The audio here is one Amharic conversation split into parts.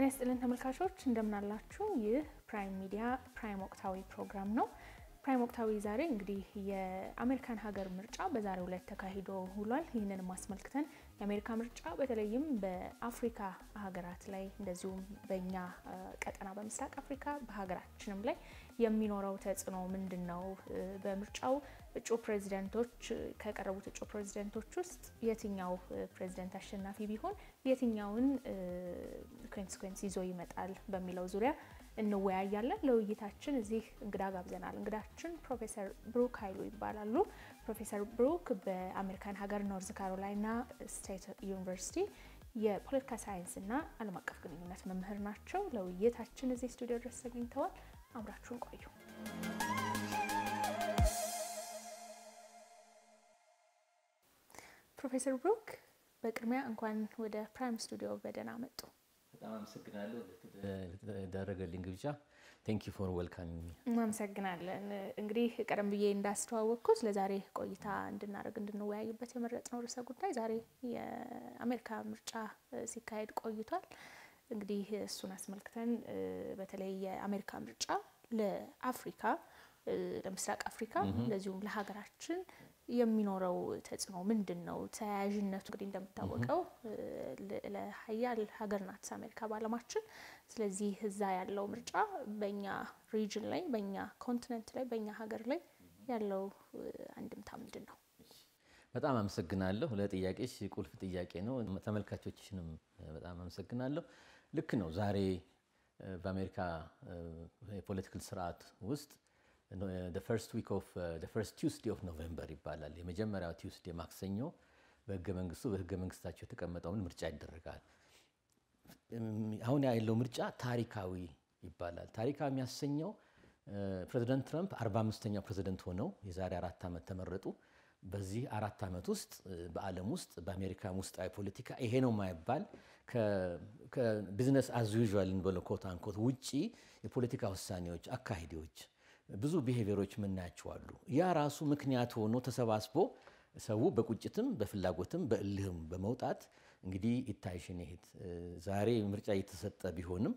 ጤና ይስጥልን ተመልካቾች እንደምናላችሁ። ይህ ፕራይም ሚዲያ ፕራይም ወቅታዊ ፕሮግራም ነው። ፕራይም ወቅታዊ ዛሬ እንግዲህ የአሜሪካን ሀገር ምርጫ በዛሬው ዕለት ተካሂዶ ውሏል። ይህንንም አስመልክተን የአሜሪካ ምርጫ በተለይም በአፍሪካ ሀገራት ላይ እንደዚሁም በእኛ ቀጠና በምስራቅ አፍሪካ በሀገራችንም ላይ የሚኖረው ተጽዕኖ ምንድን ነው? በምርጫው እጩ ፕሬዚደንቶች ከቀረቡት እጩ ፕሬዚደንቶች ውስጥ የትኛው ፕሬዚደንት አሸናፊ ቢሆን የትኛውን ኮንስኮንስ ይዞ ይመጣል በሚለው ዙሪያ እንወያያለን። ለውይይታችን እዚህ እንግዳ ጋብዘናል። እንግዳችን ፕሮፌሰር ብሩክ ኃይሉ ይባላሉ። ፕሮፌሰር ብሩክ በአሜሪካን ሀገር ኖርዝ ካሮላይና ስቴት ዩኒቨርሲቲ የፖለቲካ ሳይንስ እና ዓለም አቀፍ ግንኙነት መምህር ናቸው። ለውይይታችን እዚህ ስቱዲዮ ድረስ ተገኝተዋል። አብራችሁን ቆዩ። ፕሮፌሰር ብሩክ በቅድሚያ እንኳን ወደ ፕራይም ስቱዲዮ በደህና መጡ። በጣም አመሰግናለሁ ለተደረገልኝ ግብዣ። ቴንክ ዩ ፎር ዌልካሚንግ ሚ። እናመሰግናለን። እንግዲህ ቀደም ብዬ እንዳስተዋወቅኩት ለዛሬ ቆይታ እንድናደርግ እንድንወያይበት የመረጥነው ርዕሰ ጉዳይ ዛሬ የአሜሪካ ምርጫ ሲካሄድ ቆይቷል። እንግዲህ እሱን አስመልክተን በተለይ የአሜሪካ ምርጫ ለአፍሪካ ለምስራቅ አፍሪካ እንደዚሁም ለሀገራችን የሚኖረው ተጽዕኖ ምንድን ነው? ተያያዥነቱ እንግዲህ እንደሚታወቀው ለሀያል ሀገር ናት አሜሪካ በዓለማችን። ስለዚህ እዛ ያለው ምርጫ በእኛ ሪጅን ላይ በእኛ ኮንቲነንት ላይ በእኛ ሀገር ላይ ያለው አንድምታ ምንድን ነው? በጣም አመሰግናለሁ። ለጥያቄሽ ቁልፍ ጥያቄ ነው። ተመልካቾችንም በጣም አመሰግናለሁ። ልክ ነው። ዛሬ በአሜሪካ የፖለቲካል ስርዓት ውስጥ ፈርስት ዊክ ኦፍ ፈርስት ቲውስዴ ኦፍ ኖቬምበር ይባላል። የመጀመሪያው ቲውስዴ ማክሰኞ በህገ መንግስቱ በህገ መንግስታቸው የተቀመጠውን ምርጫ ይደረጋል። አሁን ያለው ምርጫ ታሪካዊ ይባላል። ታሪካዊ የሚያሰኘው ፕሬዚደንት ትራምፕ 45ኛው ፕሬዚደንት ሆነው የዛሬ አራት ዓመት ተመረጡ። በዚህ አራት ዓመት ውስጥ በዓለም ውስጥ በአሜሪካ ውስጣዊ ፖለቲካ ይሄ ነው የማይባል ከቢዝነስ አዝ ዩዥዋል እንበለው ኮት አንኮት ውጪ የፖለቲካ ውሳኔዎች፣ አካሄዶች ብዙ ብሄቪየሮች የምናያቸው አሉ። ያ ራሱ ምክንያት ሆኖ ተሰባስቦ ሰው በቁጭትም በፍላጎትም በእልህም በመውጣት እንግዲህ ይታይሽን ይሄድ ዛሬ ምርጫ እየተሰጠ ቢሆንም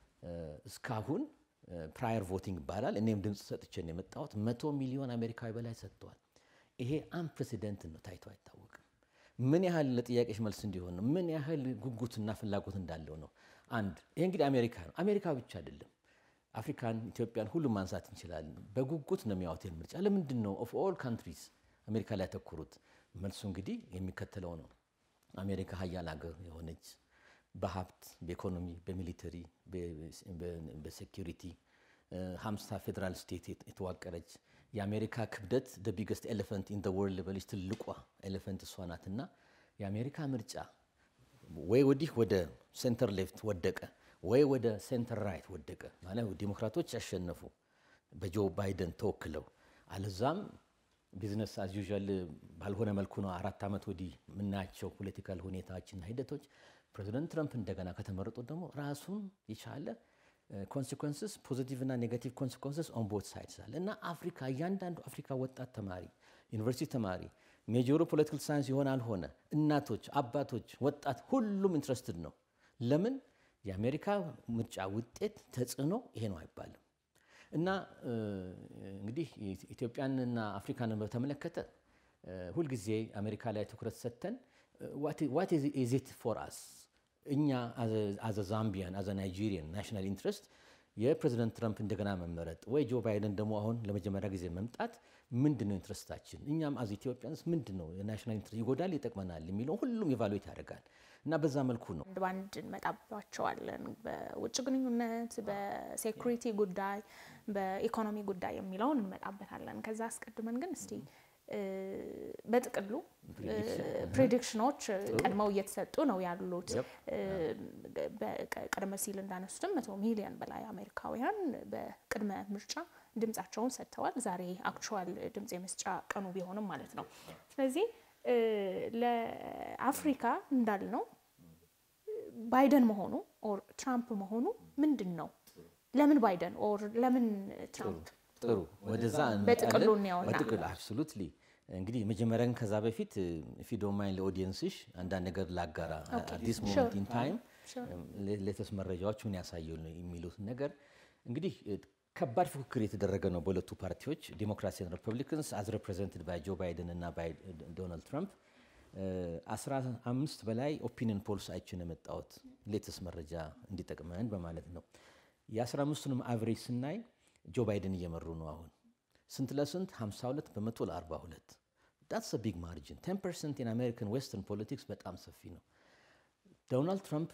እስካሁን ፕራየር ቮቲንግ ይባላል። እኔም ድምፅ ሰጥቼ ነው የመጣሁት። መቶ ሚሊዮን አሜሪካዊ በላይ ሰጥተዋል። ይሄ አንፕሬሲደንት ነው፣ ታይቶ አይታወቅም። ምን ያህል ለጥያቄሽ መልስ እንዲሆን ነው፣ ምን ያህል ጉጉትና ፍላጎት እንዳለው ነው። አንድ ይሄ እንግዲህ አሜሪካ ነው። አሜሪካ ብቻ አይደለም አፍሪካን፣ ኢትዮጵያን ሁሉም ማንሳት እንችላለን። በጉጉት ነው የሚያዩት ምርጫ። ለምንድን ነው ኦፍ ኦል ካንትሪስ አሜሪካ ላይ ያተኮሩት? መልሱ እንግዲህ የሚከተለው ነው። አሜሪካ ሀያል ሀገር የሆነች በሀብት፣ በኢኮኖሚ፣ በሚሊተሪ፣ በሴኪሪቲ ሀምሳ ፌዴራል ስቴት የተዋቀረች የአሜሪካ ክብደት ደ ቢገስት ኤሌፈንት ኢን ወርልድ በልጅ ትልቋ ኤሌፈንት እሷ ናትና የአሜሪካ ምርጫ ወይ ወዲህ ወደ ሴንተር ሌፍት ወደቀ ወይ ወደ ሴንተር ራይት ወደቀ ማለት ዲሞክራቶች ያሸነፉ በጆ ባይደን ተወክለው፣ አለዛም ቢዝነስ አዝ ዩዥዋል ባልሆነ መልኩ ነው አራት ዓመት ወዲህ የምናያቸው ፖለቲካል ሁኔታዎችና ሂደቶች። ፕሬዚደንት ትራምፕ እንደገና ከተመረጡ ደግሞ ራሱን የቻለ ኮንሲኮንስስ ፖዚቲቭ እና ኔጋቲቭ ኮንሲኮንስስ ኦን ቦት ሳይድስ አለ እና አፍሪካ እያንዳንዱ አፍሪካ ወጣት ተማሪ ዩኒቨርሲቲ ተማሪ ሜጆሩ ፖለቲካል ሳይንስ የሆነ አልሆነ እናቶች፣ አባቶች፣ ወጣት ሁሉም ኢንትረስትድ ነው። ለምን የአሜሪካ ምርጫ ውጤት ተጽዕኖ ይሄ ነው አይባልም። እና እንግዲህ ኢትዮጵያንና አፍሪካንን በተመለከተ ሁልጊዜ አሜሪካ ላይ ትኩረት ሰጥተን ዋት ኢዝ ኢት ፎር አስ እኛ አዘ ዛምቢያን አዘ ናይጄሪያን ናሽናል ኢንትረስት የፕሬዚደንት ትራምፕ እንደገና መመረጥ ወይ ጆ ባይደን ደግሞ አሁን ለመጀመሪያ ጊዜ መምጣት ምንድን ነው ኢንትረስታችን? እኛም አዝ ኢትዮጵያንስ ምንድን ነው የናሽናል ኢንትረስት ይጎዳል፣ ይጠቅመናል የሚለው ሁሉም ኢቫሉዌት ያደርጋል እና በዛ መልኩ ነው አንድ ባንድ እንመጣባቸዋለን። በውጭ ግንኙነት፣ በሴኩሪቲ ጉዳይ፣ በኢኮኖሚ ጉዳይ የሚለውን እንመጣበታለን። ከዛ አስቀድመን ግን እስቲ በጥቅሉ ፕሬዲክሽኖች ቀድመው እየተሰጡ ነው ያሉት። ቀደም ሲል እንዳነሱትም መቶ ሚሊዮን በላይ አሜሪካውያን በቅድመ ምርጫ ድምጻቸውን ሰጥተዋል። ዛሬ አክቹዋል ድምጽ የመስጫ ቀኑ ቢሆንም ማለት ነው። ስለዚህ ለአፍሪካ እንዳልነው ባይደን መሆኑ ኦር ትራምፕ መሆኑ ምንድን ነው? ለምን ባይደን ኦር ለምን ትራምፕ? ጥሩ ወደዛ በጥቅሉ እንያውና በጥቅሉ አብሶሉትሊ እንግዲህ መጀመሪያ ግን ከዛ በፊት ፊዶማይን ለኦዲየንስሽ አንዳንድ ነገር ላጋራ። አዲስ ሞመንት ኢን ታይም ሌተስ መረጃዎች ምን ያሳዩ የሚሉት ነገር እንግዲህ ከባድ ፉክክር የተደረገ ነው በሁለቱ ፓርቲዎች ዲሞክራሲን ሪፐብሊካንስ አዝ ሪፕሬዘንትድ ባይ ጆ ባይደን እና ባይ ዶናልድ ትራምፕ አስራ አምስት በላይ ኦፒኒየን ፖልስ አይችን የመጣሁት ሌተስ መረጃ እንዲጠቅመን በማለት ነው። የአስራ አምስቱንም አቨሬጅ ስናይ ጆ ባይደን እየመሩ ነው። አሁን ስንት ለስንት 52 በመቶ ለ42 ዳትስ ቢግ ማርጅን 10 ፐርሰንት ኢን አሜሪካን ዌስተርን ፖለቲክስ በጣም ሰፊ ነው። ዶናልድ ትራምፕ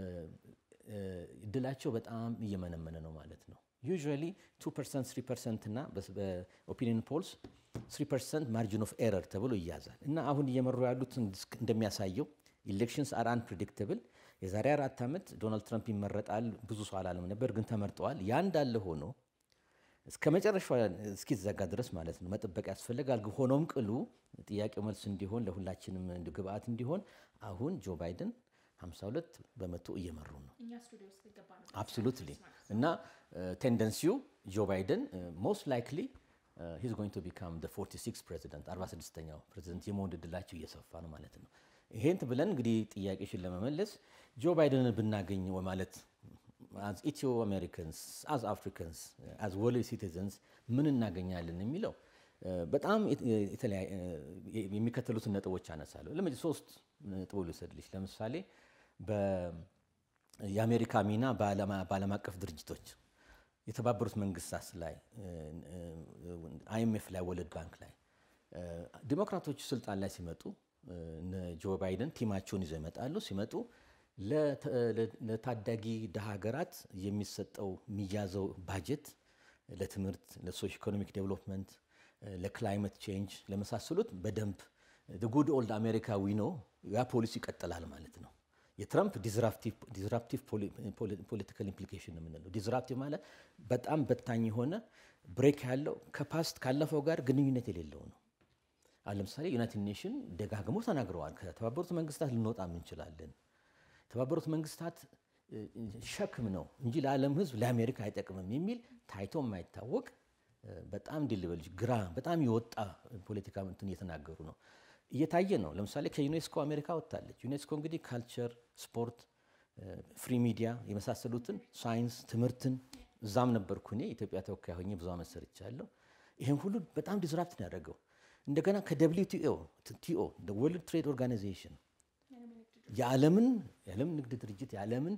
እድላቸው በጣም እየመነመነ ነው ማለት ነው። ዩዥዋሊ 2 ፐርሰንት 3 ፐርሰንት እና በኦፒኒየን ፖልስ 3 ፐርሰንት ማርጂን ኦፍ ኤረር ተብሎ ይያዛል እና አሁን እየመሩ ያሉት እንደሚያሳየው ኢሌክሽንስ አር አንፕሬዲክተብል የዛሬ አራት ዓመት ዶናልድ ትራምፕ ይመረጣል ብዙ ሰው አላለም ነበር፣ ግን ተመርጠዋል። ያ እንዳለ ሆኖ እስከ መጨረሻ እስኪዘጋ ድረስ ማለት ነው መጠበቅ ያስፈልጋል። ሆኖም ቅሉ ጥያቄው መልስ እንዲሆን ለሁላችንም ግብአት እንዲሆን አሁን ጆ ባይደን 52 በመቶ እየመሩ ነው። አብሶሉትሊ እና ቴንደንሲው ጆ ባይደን ሞስት ላይክሊ ሂዝ ጎይንግ ቱ ቢካም 46 ፕሬዚደንት 46ኛው ፕሬዚደንት የመሆን እድላቸው እየሰፋ ነው ማለት ነው። ይሄን ብለን እንግዲህ ጥያቄሽን ለመመለስ ጆ ባይደንን ብናገኝ ማለት አዝ ኢትዮ አሜሪካንስ አዝ አፍሪካንስ አዝ ወርልድ ሲቲዘንስ ምን እናገኛለን የሚለው በጣም የሚከተሉትን ነጥቦች አነሳለሁ። ለምሳሌ ሶስት ነጥቦች ልውሰድልሽ። ለምሳሌ የአሜሪካ ሚና በዓለም አቀፍ ድርጅቶች የተባበሩት መንግስታት ላይ አይኤምኤፍ ላይ ወርልድ ባንክ ላይ ዲሞክራቶች ስልጣን ላይ ሲመጡ ጆ ባይደን ቲማቸውን ይዘው ይመጣሉ። ሲመጡ ለታዳጊ ድሃ ሀገራት የሚሰጠው የሚያዘው ባጀት ለትምህርት፣ ለሶሽ ኢኮኖሚክ ዴቨሎፕመንት፣ ለክላይመት ቼንጅ ለመሳሰሉት በደንብ ጉድ ኦልድ አሜሪካ ዊኖ ያ ፖሊሲ ይቀጥላል ማለት ነው። የትራምፕ ዲስራፕቲቭ ፖለቲካል ኢምፕሊኬሽን ነው የምንለው። ዲስራፕቲቭ ማለት በጣም በታኝ የሆነ ብሬክ ያለው ከፓስት ካለፈው ጋር ግንኙነት የሌለው ነው። አሁን ለምሳሌ ዩናይትድ ኔሽን ደጋግሞ ተናግረዋል። ከተባበሩት መንግስታት ልንወጣ እንችላለን። የተባበሩት መንግስታት ሸክም ነው እንጂ ለዓለም ሕዝብ ለአሜሪካ አይጠቅምም የሚል ታይቶ የማይታወቅ በጣም ዲልበልጅ ግራ በጣም የወጣ ፖለቲካ እንትን እየተናገሩ ነው እየታየ ነው። ለምሳሌ ከዩኔስኮ አሜሪካ ወጥታለች። ዩኔስኮ እንግዲህ ካልቸር፣ ስፖርት፣ ፍሪ ሚዲያ የመሳሰሉትን ሳይንስ፣ ትምህርትን እዛም ነበርኩ እኔ ኢትዮጵያ ተወካይ ሆኜ ብዙ ዓመት ሰርቻለሁ። ይህም ሁሉ በጣም ዲስራፕት ነው ያደረገው። እንደገና ከደብሊው ቲኦ ቲኦ ወርልድ ትሬድ ኦርጋናይዜሽን የዓለምን የዓለም ንግድ ድርጅት የዓለምን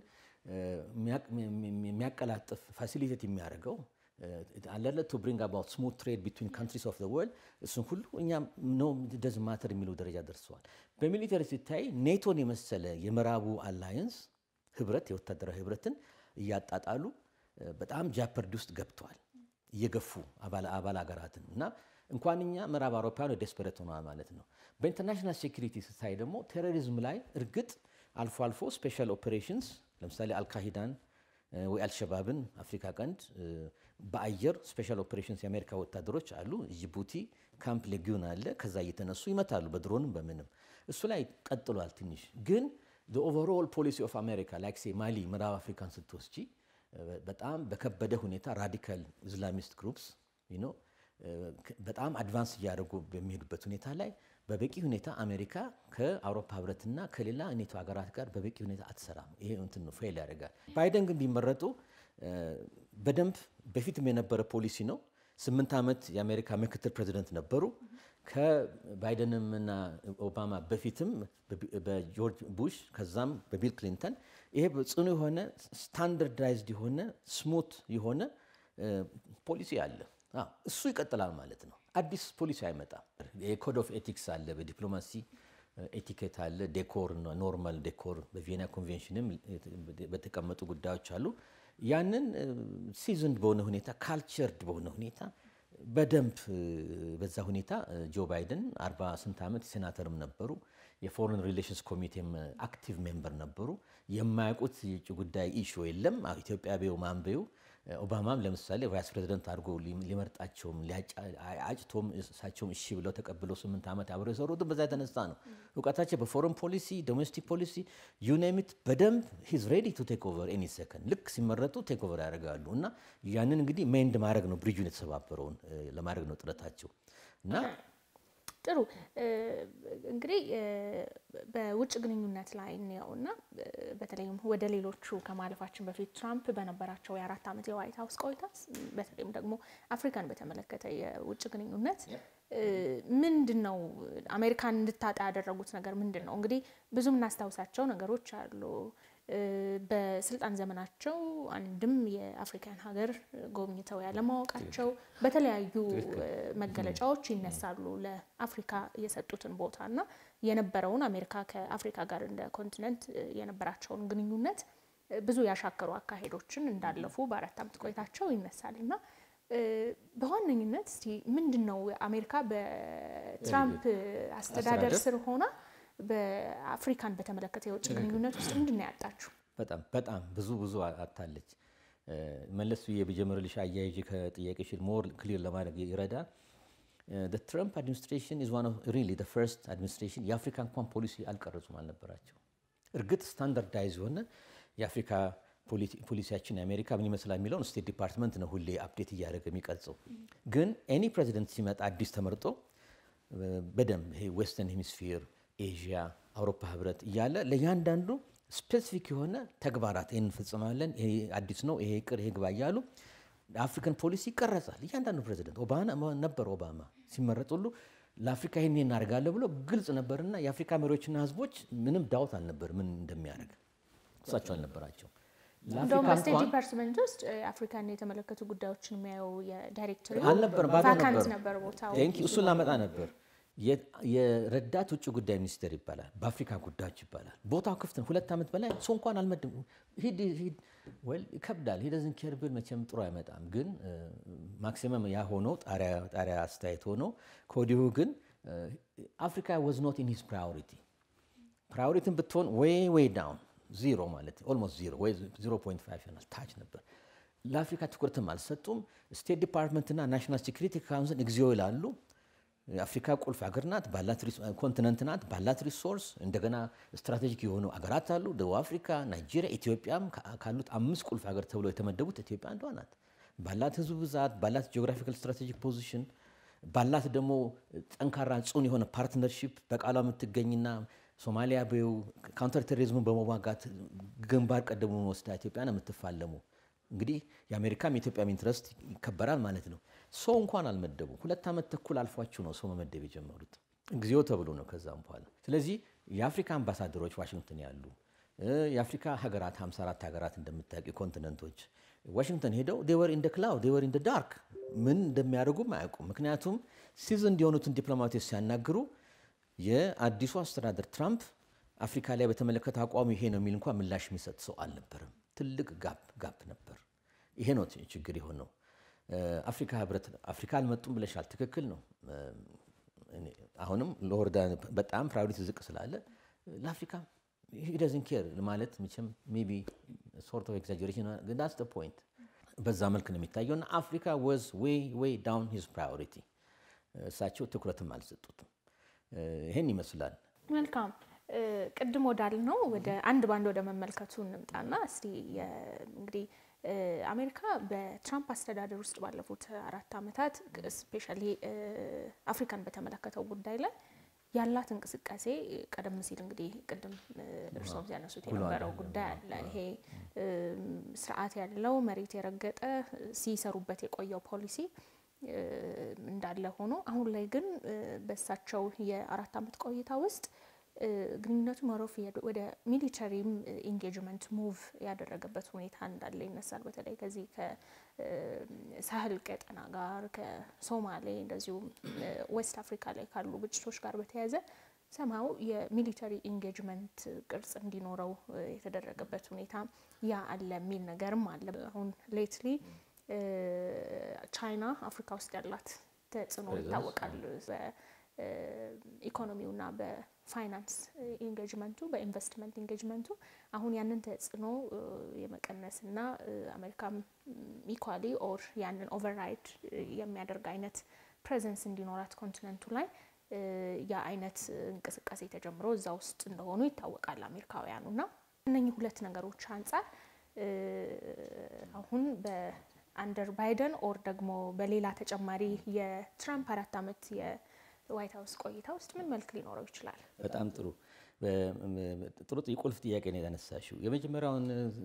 የሚያቀላጥፍ ፋሲሊቴት የሚያደርገው አለለ ቱ ብሪንግ አባውት ስሙት ትሬድ ቢትዊን ካንትሪስ ኦፍ ወርልድ እሱን ሁሉ እኛ ኖ ደዝ ማተር የሚለው ደረጃ ደርሰዋል። በሚሊተሪ ሲታይ ኔቶን የመሰለ የምዕራቡ አላየንስ ህብረት የወታደራዊ ህብረትን እያጣጣሉ በጣም ጃፐርዲ ውስጥ ገብተዋል፣ እየገፉ አባል ሀገራትን እና እንኳን እኛ ምዕራብ አውሮፓውያን ዴስፐሬት ሆነዋል ማለት ነው። በኢንተርናሽናል ሴኩሪቲ ስታይ ደግሞ ቴሮሪዝም ላይ እርግጥ አልፎ አልፎ ስፔሻል ኦፕሬሽንስ ለምሳሌ አልካሂዳን ወይ አልሸባብን አፍሪካ ቀንድ በአየር ስፔሻል ኦፕሬሽንስ የአሜሪካ ወታደሮች አሉ። ጅቡቲ ካምፕ ሌጊዮን አለ። ከዛ እየተነሱ ይመታሉ በድሮንም በምንም እሱ ላይ ቀጥሏል። ትንሽ ግን ኦቨርኦል ፖሊሲ ኦፍ አሜሪካ ላይክ ሴ ማሊ ምዕራብ አፍሪካን ስትወስጂ በጣም በከበደ ሁኔታ ራዲካል ኢስላሚስት ግሩፕስ በጣም አድቫንስ እያደረጉ በሚሄዱበት ሁኔታ ላይ በበቂ ሁኔታ አሜሪካ ከአውሮፓ ህብረትና ከሌላ ኔቶ ሀገራት ጋር በበቂ ሁኔታ አትሰራም። ይሄ እንትን ነው ፌል ያደርጋል። ባይደን ግን ቢመረጡ በደንብ በፊትም የነበረ ፖሊሲ ነው። ስምንት ዓመት የአሜሪካ ምክትል ፕሬዚደንት ነበሩ። ከባይደንም እና ኦባማ በፊትም በጆርጅ ቡሽ ከዛም በቢል ክሊንተን ይሄ ጽኑ የሆነ ስታንዳርዳይዝድ የሆነ ስሙት የሆነ ፖሊሲ አለ። እሱ ይቀጥላል ማለት ነው። አዲስ ፖሊሲ አይመጣም። የኮድ ኦፍ ኤቲክስ አለ፣ በዲፕሎማሲ ኤቲኬት አለ፣ ዴኮር ኖርማል ዴኮር በቪየና ኮንቬንሽንም በተቀመጡ ጉዳዮች አሉ። ያንን ሲዝንድ በሆነ ሁኔታ ካልቸርድ በሆነ ሁኔታ በደንብ በዛ ሁኔታ ጆ ባይደን አርባ ስንት ዓመት ሴናተርም ነበሩ። የፎሬን ሪሌሽንስ ኮሚቴም አክቲቭ ሜምበር ነበሩ። የማያውቁት የውጭ ጉዳይ ኢሹ የለም። ኢትዮጵያ ቤው ማንቤው ኦባማም ለምሳሌ ቫይስ ፕሬዚደንት አድርጎ ሊመርጣቸውም አጭቶም እሳቸውም እሺ ብለው ተቀብለው ስምንት ዓመት አብረው የሰሩትም በዛ የተነሳ ነው። እውቀታቸው በፎረን ፖሊሲ፣ ዶሜስቲክ ፖሊሲ ዩኔሚት በደንብ ሂዝ ሬዲ ቱ ቴክ ኦቨር ኤኒ ሰከንድ ልክ ሲመረጡ ቴክ ኦቨር ያደርጋሉ። እና ያንን እንግዲህ ሜንድ ማድረግ ነው ብሪጁን የተሰባበረውን ለማድረግ ነው ጥረታቸው እና ጥሩ እንግዲህ በውጭ ግንኙነት ላይ እንየውና በተለይም ወደ ሌሎቹ ከማለፋችን በፊት ትራምፕ በነበራቸው የአራት ዓመት የዋይት ሀውስ ቆይታ በተለይም ደግሞ አፍሪካን በተመለከተ የውጭ ግንኙነት ምንድን ነው አሜሪካን እንድታጣ ያደረጉት ነገር ምንድን ነው? እንግዲህ ብዙ የምናስታውሳቸው ነገሮች አሉ። በስልጣን ዘመናቸው አንድም የአፍሪካን ሀገር ጎብኝተው ያለማወቃቸው በተለያዩ መገለጫዎች ይነሳሉ። ለአፍሪካ የሰጡትን ቦታ እና የነበረውን አሜሪካ ከአፍሪካ ጋር እንደ ኮንቲነንት የነበራቸውን ግንኙነት ብዙ ያሻከሩ አካሄዶችን እንዳለፉ በአራት ዓመት ቆይታቸው ይነሳል እና በዋነኝነት እስቲ ምንድን ነው አሜሪካ በትራምፕ አስተዳደር ስር ሆና በአፍሪካን በተመለከተ የውጭ ግንኙነት ውስጥ ምንድን ነው ያጣችሁ? በጣም በጣም ብዙ ብዙ አታለች። መለስ ብዬ በጀመርልሽ አያይዤ ከጥያቄሽን ሞር ክሊር ለማድረግ ይረዳል። ትራምፕ አድሚኒስትሬሽን ኢዝ ዋን ኦፍ ሪሊ ፈርስት አድሚኒስትሬሽን የአፍሪካ እንኳን ፖሊሲ አልቀረጹም አልነበራቸው። እርግጥ ስታንዳርዳይዝ የሆነ የአፍሪካ ፖሊሲያችን የአሜሪካ ምን ይመስላል የሚለውን ስቴት ዲፓርትመንት ነው ሁሌ አፕዴት እያደረገ የሚቀርጸው። ግን ኤኒ ፕሬዚደንት ሲመጣ አዲስ ተመርጦ በደንብ ይሄ ዌስተርን ሄሚስፌር ኤዥያ፣ አውሮፓ ህብረት እያለ ለእያንዳንዱ ስፔሲፊክ የሆነ ተግባራት ይህን እንፈጽማለን፣ ይሄ አዲስ ነው፣ ይሄ ይቅር፣ ይሄ ግባ እያሉ አፍሪካን ፖሊሲ ይቀረጻል። እያንዳንዱ ፕሬዚደንት ኦባማ ነበር ኦባማ ሲመረጥ ሁሉ ለአፍሪካ ይህን እናደርጋለን ብሎ ግልጽ ነበርና የአፍሪካ መሪዎችና ህዝቦች ምንም ዳውት አልነበር ምን እንደሚያደርግ እሳቸው አልነበራቸው። እንደውም በስቴት ዲፓርትመንት ውስጥ አፍሪካን የተመለከቱ ጉዳዮችን የሚያየው የዳይሬክተር አልነበረም፣ ባዶ ቫካንት ነበር ቦታው። እሱን ላመጣ ነበር። የረዳት ውጭ ጉዳይ ሚኒስቴር ይባላል፣ በአፍሪካ ጉዳዮች ይባላል። ቦታው ክፍት ነው። ሁለት ዓመት በላይ ሰው እንኳን አልመድም። ሂድ ሂድ ወል ይከብዳል። ሂደዝን ኬር ብል መቼም ጥሩ አይመጣም። ግን ማክሲመም ያ ሆኖ ጣሪያ አስተያየት ሆኖ ከወዲሁ ግን አፍሪካ ወዝ ኖት ኢን ሂዝ ፕራዮሪቲ ፕራዮሪቲን ብትሆን ወይ ወይ ዳውን ዚሮ ማለት ኦልሞስት ዚሮ ወይ 0.5 ይሆናል ታች ነበር። ለአፍሪካ ትኩረትም አልሰጡም። ስቴት ዲፓርትመንትና ናሽናል ሴኩሪቲ ካውንስል እግዚኦ ይላሉ። አፍሪካ ቁልፍ ሀገር ናት፣ ኮንቲነንት ናት፣ ባላት ሪሶርስ እንደገና ስትራቴጂክ የሆኑ አገራት አሉ። ደቡብ አፍሪካ፣ ናይጄሪያ፣ ኢትዮጵያም ካሉት አምስት ቁልፍ ሀገር ተብሎ የተመደቡት ኢትዮጵያ አንዷ ናት። ባላት ህዝብ ብዛት፣ ባላት ጂኦግራፊካል ስትራቴጂክ ፖዚሽን፣ ባላት ደግሞ ጠንካራ ጽኑ የሆነ ፓርትነርሺፕ በቃሏ የምትገኝና ሶማሊያ በው ካውንተር ቴሮሪዝሙን በመዋጋት ግንባር ቀደሙ ወስዳ ኢትዮጵያ ነው የምትፋለሙ። እንግዲህ የአሜሪካም የኢትዮጵያም ኢንትረስት ይከበራል ማለት ነው። ሰው እንኳን አልመደቡ። ሁለት ዓመት ተኩል አልፏቸው ነው ሰው መመደብ የጀመሩት እግዚኦ ተብሎ ነው ከዛም በኋላ። ስለዚህ የአፍሪካ አምባሳደሮች ዋሽንግተን ያሉ የአፍሪካ ሀገራት 54 ሀገራት እንደምታውቂ ኮንቲነንቶች ዋሽንግተን ሄደው ዴወር ኢን ደ ክላውድ ዴወር ኢን ደ ዳርክ ምን እንደሚያደርጉም አያውቁም። ምክንያቱም ሲዝን እንዲሆኑትን ዲፕሎማቶች ሲያናግሩ የአዲሱ አስተዳደር ትራምፕ አፍሪካ ላይ በተመለከተ አቋሙ ይሄ ነው የሚል እንኳን ምላሽ የሚሰጥ ሰው አልነበረም። ትልቅ ጋፕ ጋፕ ነበር። ይሄ ነው ችግር የሆነው። አፍሪካ ህብረት አፍሪካ አልመጡም ብለሻል፣ ትክክል ነው። አሁንም ለወረዳ በጣም ፕራዮሪቲ ዝቅ ስላለ ለአፍሪካ ሂደዝን ኬር ማለት መቼም ሜይ ቢ ሶርት ኦፍ ኤግዛጀሬሽን ዳትስ ዘ ፖይንት። በዛ መልክ ነው የሚታየው እና አፍሪካ ወዝ ዌይ ዌይ ዳውን ሂዝ ፕራዮሪቲ። እሳቸው ትኩረትም አልሰጡትም። ይሄን ይመስላል። መልካም ቅድም ወዳልነው ወደ አንድ ባንድ ወደ መመልከቱ እንምጣና እስቲ እንግዲህ አሜሪካ በትራምፕ አስተዳደር ውስጥ ባለፉት አራት ዓመታት ስፔሻሊ አፍሪካን በተመለከተው ጉዳይ ላይ ያላት እንቅስቃሴ ቀደም ሲል እንግዲህ ቅድም እርስዎም ሲያነሱት የነበረው ጉዳይ አለ። ይሄ ስርዓት ያለው መሬት የረገጠ ሲሰሩበት የቆየው ፖሊሲ እንዳለ ሆኖ አሁን ላይ ግን በእሳቸው የአራት ዓመት ቆይታ ውስጥ ግንኙነቱ መሮፍ ወደ ሚሊተሪም ኢንጌጅመንት ሙቭ ያደረገበት ሁኔታ እንዳለ ይነሳል። በተለይ ከዚህ ከሳህል ቀጠና ጋር ከሶማሌ እንደዚሁም ዌስት አፍሪካ ላይ ካሉ ግጭቶች ጋር በተያያዘ ሰማው የሚሊተሪ ኢንጌጅመንት ቅርጽ እንዲኖረው የተደረገበት ሁኔታ ያ አለ የሚል ነገርም አለ። አሁን ሌትሊ ቻይና አፍሪካ ውስጥ ያላት ተጽዕኖ ይታወቃል። በኢኮኖሚውና በፋይናንስ ኢንጌጅመንቱ በኢንቨስትመንት ኢንጌጅመንቱ አሁን ያንን ተጽዕኖ የመቀነስና አሜሪካም ኢኳሊ ኦር ያንን ኦቨርራይድ የሚያደርግ አይነት ፕሬዘንስ እንዲኖራት ኮንቲነንቱ ላይ ያ አይነት እንቅስቃሴ ተጀምሮ እዛ ውስጥ እንደሆኑ ይታወቃል አሜሪካውያኑ እና እነኚህ ሁለት ነገሮች አንጻር አሁን በአንደር ባይደን ኦር ደግሞ በሌላ ተጨማሪ የትራምፕ አራት ዓመት ዋይት ሀውስ ቆይታ ውስጥ ምን መልክ ሊኖረው ይችላል? በጣም ጥሩ ጥሩ የቁልፍ ጥያቄ ነው ያነሳሽው። የመጀመሪያውን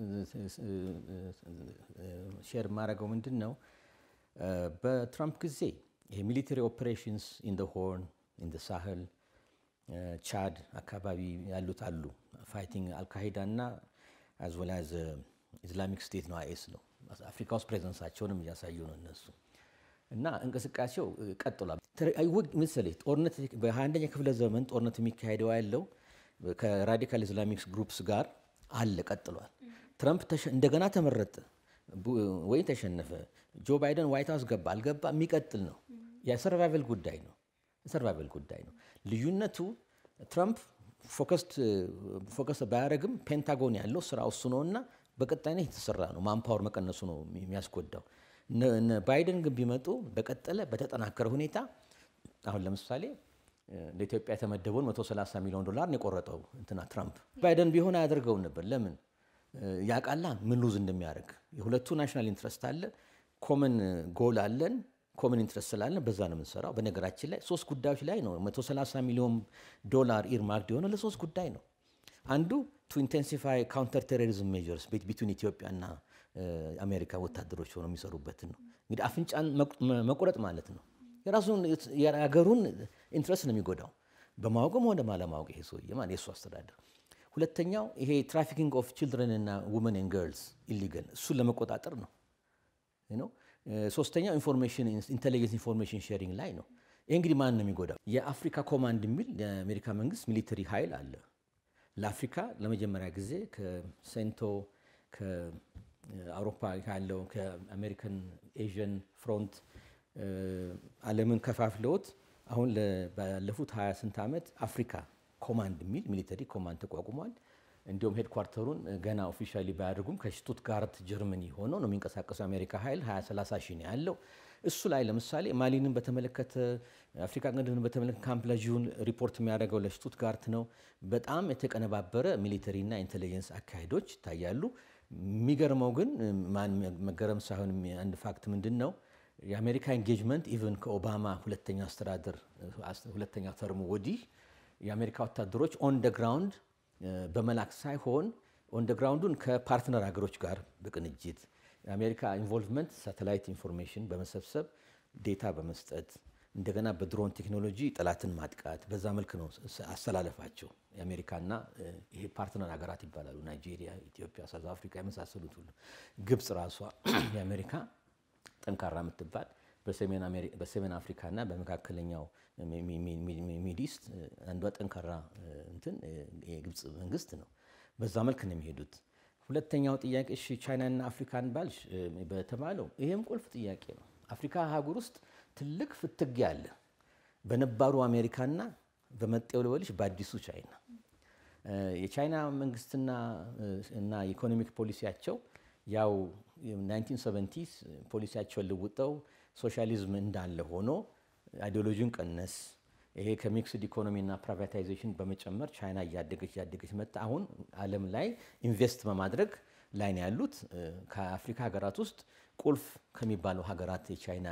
ሼር የማደርገው ምንድን ነው በትራምፕ ጊዜ የሚሊተሪ ኦፕሬሽንስ ኢን ሆርን ኢን ሳህል ቻድ አካባቢ ያሉት አሉ ፋይቲንግ አልካሂዳ እና አዝ ወል አዝ ኢስላሚክ ስቴት ነው አይኤስ ነው አፍሪካ ውስጥ ፕሬዘንሳቸውንም እያሳዩ ነው እነሱ እና እንቅስቃሴው ቀጥሏል። ምሳሌ ጦርነት በ21ኛ ክፍለ ዘመን ጦርነት የሚካሄደው ያለው ከራዲካል ኢስላሚክ ግሩፕስ ጋር አለ ቀጥሏል። ትረምፕ እንደገና ተመረጠ ወይ ተሸነፈ፣ ጆ ባይደን ዋይት ሀውስ ገባ አልገባ የሚቀጥል ነው። የሰርቫይቨል ጉዳይ ነው። የሰርቫይቨል ጉዳይ ነው። ልዩነቱ ትራምፕ ፎከስ ባያደረግም ፔንታጎን ያለው ስራ እሱ ነው እና በቀጣይነት የተሰራ ነው። ማንፓወር መቀነሱ ነው የሚያስጎዳው። ባይደን ግን ቢመጡ በቀጠለ በተጠናከረ ሁኔታ አሁን ለምሳሌ ለኢትዮጵያ የተመደበውን 130 ሚሊዮን ዶላር ነው የቆረጠው እንትና ትራምፕ። ባይደን ቢሆን አያደርገውን ነበር። ለምን ያቃላ ምን ሉዝ እንደሚያደርግ የሁለቱ ናሽናል ኢንትረስት አለ፣ ኮመን ጎል አለን ኮመን ኢንትረስት ስላለን በዛ ነው የምንሰራው። በነገራችን ላይ ሶስት ጉዳዮች ላይ ነው 130 ሚሊዮን ዶላር ኢርማርክድ የሆነ ለሶስት ጉዳይ ነው። አንዱ ቱ ኢንቴንሲፋይ ካውንተር ቴሮሪዝም ሜጀርስ ቢትዊን ኢትዮጵያና አሜሪካ ወታደሮች ሆነው የሚሰሩበትን ነው። እንግዲህ አፍንጫን መቁረጥ ማለት ነው። የራሱን የሀገሩን ኢንትረስት ነው የሚጎዳው በማወቅም ሆነ ባለማወቅ ይሄ ሰውዬ ማለት የእሱ አስተዳደር። ሁለተኛው ይሄ ትራፊኪንግ ኦፍ ችልድረን እና ውመን ኤንድ ገርልስ ኢሊጋል እሱን ለመቆጣጠር ነው ነው ሶስተኛው ኢንፎርሜሽን ኢንቴሊጀንስ ኢንፎርሜሽን ሼሪንግ ላይ ነው። ይህ እንግዲህ ማን ነው የሚጎዳው? የአፍሪካ ኮማንድ የሚል የአሜሪካ መንግስት ሚሊተሪ ኃይል አለ። ለአፍሪካ ለመጀመሪያ ጊዜ ከሴንቶ ከአውሮፓ ያለው ከአሜሪካን ኤዥን ፍሮንት ዓለምን ከፋፍለውት አሁን ባለፉት ሀያ ስንት ዓመት አፍሪካ ኮማንድ የሚል ሚሊተሪ ኮማንድ ተቋቁሟል። እንዲሁም ሄድኳርተሩን ገና ኦፊሻሊ ባያደርጉም ከሽቱትጋርት ጀርመኒ ሆኖ ነው የሚንቀሳቀሰው የአሜሪካ ኃይል 2030 ሺህ ነው ያለው። እሱ ላይ ለምሳሌ ማሊንን በተመለከተ አፍሪካ ቀንድን በተመለከተ ካምፕ ላዥን ሪፖርት የሚያደርገው ለሽቱትጋርት ነው። በጣም የተቀነባበረ ሚሊተሪና ኢንቴሊጀንስ አካሄዶች ይታያሉ። የሚገርመው ግን መገረም ሳይሆን አንድ ፋክት ምንድን ነው የአሜሪካ ኤንጌጅመንት ኢቨን ከኦባማ ሁለተኛ አስተዳደር ሁለተኛ ተርሙ ወዲህ የአሜሪካ ወታደሮች ኦን ደ ግራውንድ በመላክ ሳይሆን ኦንደግራውንዱን ከፓርትነር ሀገሮች ጋር በቅንጅት የአሜሪካ ኢንቮልቭመንት ሳተላይት ኢንፎርሜሽን በመሰብሰብ ዴታ በመስጠት እንደገና በድሮን ቴክኖሎጂ ጠላትን ማጥቃት በዛ መልክ ነው አስተላለፋቸው። የአሜሪካና ይሄ ፓርትነር ሀገራት ይባላሉ። ናይጄሪያ፣ ኢትዮጵያ፣ ሳውዝ አፍሪካ የመሳሰሉት ሁሉ ግብፅ ራሷ የአሜሪካ ጠንካራ የምትባል በሰሜን አፍሪካና በመካከለኛው ሚድኢስት አንዷ ጠንካራ እንትን የግብፅ መንግስት ነው። በዛ መልክ ነው የሚሄዱት። ሁለተኛው ጥያቄ እሺ ቻይናና አፍሪካን ባልሽ በተባለው ይሄም ቁልፍ ጥያቄ ነው። አፍሪካ አህጉር ውስጥ ትልቅ ፍትጊያ አለ። በነባሩ አሜሪካና በመጤው ልበልሽ በአዲሱ ቻይና የቻይና መንግስትና እና የኢኮኖሚክ ፖሊሲያቸው ያው 1970 ፖሊሲያቸውን ልውጠው ሶሻሊዝም እንዳለ ሆኖ አይዲዮሎጂን ቀነስ ይሄ ከሚክስድ ኢኮኖሚ እና ፕራይቬታይዜሽን በመጨመር ቻይና እያደገች እያደገች መጣ። አሁን ዓለም ላይ ኢንቨስት በማድረግ ላይ ነው ያሉት። ከአፍሪካ ሀገራት ውስጥ ቁልፍ ከሚባሉ ሀገራት የቻይና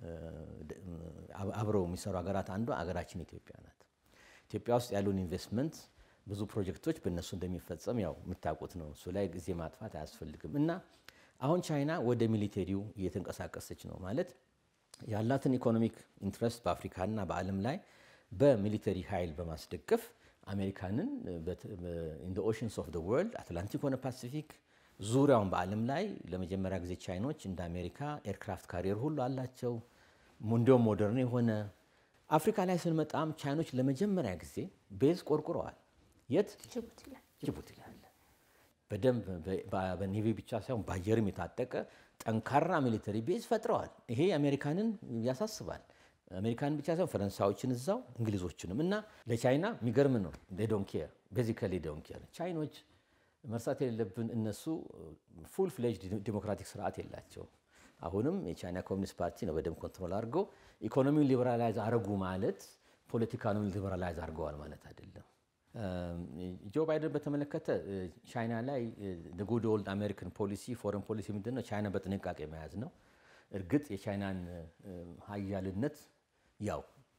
አብረው የሚሰሩ ሀገራት አንዷ ሀገራችን ኢትዮጵያ ናት። ኢትዮጵያ ውስጥ ያሉን ኢንቨስትመንት ብዙ ፕሮጀክቶች በእነሱ እንደሚፈጸም ያው የምታውቁት ነው። እሱ ላይ ጊዜ ማጥፋት አያስፈልግም እና አሁን ቻይና ወደ ሚሊቴሪው እየተንቀሳቀሰች ነው ማለት ያላትን ኢኮኖሚክ ኢንትረስት በአፍሪካና በዓለም ላይ በሚሊተሪ ኃይል በማስደገፍ አሜሪካንን ኢን ኦሽንስ ኦፍ ወርልድ አትላንቲክ ሆነ ፓሲፊክ ዙሪያውን በዓለም ላይ ለመጀመሪያ ጊዜ ቻይኖች እንደ አሜሪካ ኤርክራፍት ካሪየር ሁሉ አላቸው። እንዲሁም ሞደርን የሆነ አፍሪካ ላይ ስንመጣም ቻይኖች ለመጀመሪያ ጊዜ ቤዝ ቆርቁረዋል። የት? ጅቡቲ ላይ አለ። በደንብ በኔቪ ብቻ ሳይሆን በአየርም የታጠቀ ጠንካራ ሚሊተሪ ቤዝ ፈጥረዋል። ይሄ አሜሪካንን ያሳስባል። አሜሪካንን ብቻ ሳይሆን ፈረንሳዮችን እዛው እንግሊዞችንም እና ለቻይና የሚገርም ነው። ዶንኬር ቤዚካሊ ዶንኬር ቻይኖች መርሳት የሌለብን እነሱ ፉል ፍሌጅድ ዲሞክራቲክ ስርዓት የላቸው። አሁንም የቻይና ኮሚኒስት ፓርቲ ነው በደንብ ኮንትሮል አድርገው ኢኮኖሚውን ሊበራላይዝ አረጉ ማለት ፖለቲካኑን ሊበራላይዝ አድርገዋል ማለት አይደለም። ጆ ባይደን በተመለከተ ቻይና ላይ ጉድ ኦልድ አሜሪካን ፖሊሲ ፎረን ፖሊሲ ምንድን ነው? ቻይና በጥንቃቄ መያዝ ነው። እርግጥ የቻይናን ሀያልነት ያው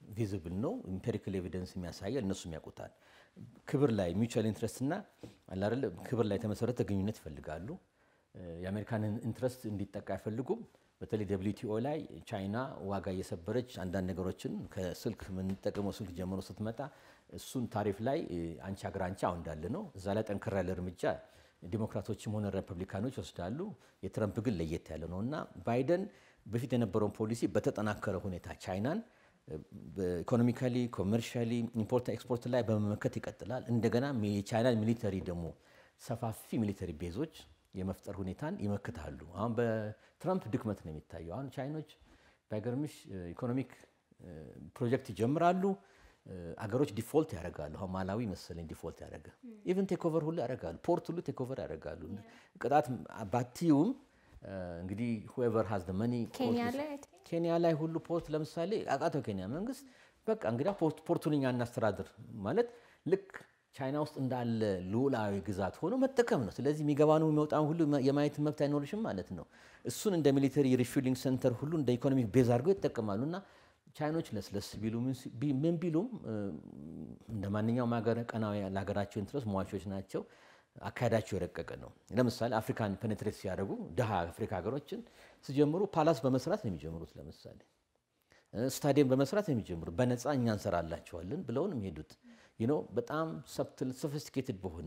ቪዚብል ነው። ኢምፔሪካል ኤቪደንስ የሚያሳያል፣ እነሱም ያውቁታል። ክብር ላይ ሚውቹዋል ኢንትረስት እና አላደለ ክብር ላይ የተመሰረተ ግንኙነት ይፈልጋሉ። የአሜሪካንን ኢንትረስት እንዲጠቃ አይፈልጉም። በተለይ ደብሊውቲኦ ላይ ቻይና ዋጋ እየሰበረች አንዳንድ ነገሮችን ከስልክ የምንጠቀመው ስልክ ጀምሮ ስትመጣ እሱን ታሪፍ ላይ አንቺ ሀገር አንቺ አሁን እንዳለ ነው። እዛ ላይ ጠንከር ያለ እርምጃ ዲሞክራቶችም ሆነ ሪፐብሊካኖች ይወስዳሉ። የትረምፕ ግን ለየት ያለ ነው እና ባይደን በፊት የነበረውን ፖሊሲ በተጠናከረ ሁኔታ ቻይናን ኢኮኖሚካሊ፣ ኮመርሻሊ፣ ኢምፖርት ኤክስፖርት ላይ በመመከት ይቀጥላል። እንደገና የቻይናን ሚሊተሪ ደግሞ ሰፋፊ ሚሊተሪ ቤዞች የመፍጠር ሁኔታን ይመክታሉ። አሁን በትራምፕ ድክመት ነው የሚታየው። አሁን ቻይኖች ባይገርምሽ ኢኮኖሚክ ፕሮጀክት ይጀምራሉ፣ አገሮች ዲፎልት ያደርጋሉ። አሁን ማላዊ መሰለኝ ዲፎልት ያደረገ ኢቨን ቴክኦቨር ሁሉ ያደርጋሉ። ፖርት ሁሉ ቴክኦቨር ያደርጋሉ። ቅጣት ባቲውም እንግዲህ ሁኤቨር ሃዝ መኒ ኬንያ ላይ ሁሉ ፖርት ለምሳሌ አቃተው ኬንያ መንግስት በቃ እንግዲህ ፖርቱን እኛ እናስተዳድር ማለት ልክ ቻይና ውስጥ እንዳለ ልዑላዊ ግዛት ሆኖ መጠቀም ነው። ስለዚህ የሚገባነው የሚወጣውን ሁሉ የማየት መብት አይኖርሽም ማለት ነው። እሱን እንደ ሚሊተሪ ሪፊሊንግ ሴንተር ሁሉ እንደ ኢኮኖሚክ ቤዝ አድርገው ይጠቀማሉ እና ቻይኖች ለስለስ ቢሉ ምን ቢሉም እንደ ማንኛውም ሀገር ቀናዊ ለሀገራቸው ኢንትረስት ሟቾች ናቸው። አካሄዳቸው የረቀቀ ነው። ለምሳሌ አፍሪካን ፔኔትሬት ሲያደርጉ ድሃ አፍሪካ ሀገሮችን ሲጀምሩ ፓላስ በመስራት ነው የሚጀምሩት። ለምሳሌ ስታዲየም በመስራት ነው የሚጀምሩት። በነፃ እኛ እንሰራላቸዋለን ብለውን የሚሄዱት ነው። በጣም ሰብትል ሶፊስቲኬትድ በሆነ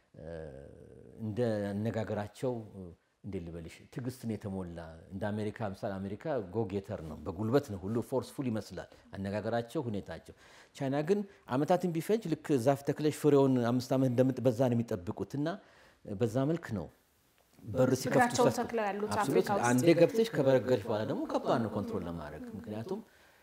እንደ አነጋገራቸው እንዴት ልበልሽ ትዕግስትን የተሞላ እንደ አሜሪካ ምሳሌ አሜሪካ ጎጌተር ነው፣ በጉልበት ነው ሁሉ ፎርስፉል ይመስላል አነጋገራቸው፣ ሁኔታቸው። ቻይና ግን አመታትን ቢፈጅ ልክ ዛፍ ተክለሽ ፍሬውን አምስት ዓመት እንደምጥ በዛ ነው የሚጠብቁት እና በዛ መልክ ነው በር ሲከፍቱ አንዴ ገብተሽ ከበረገድሽ በኋላ ደግሞ ከባድ ነው ኮንትሮል ለማድረግ ምክንያቱም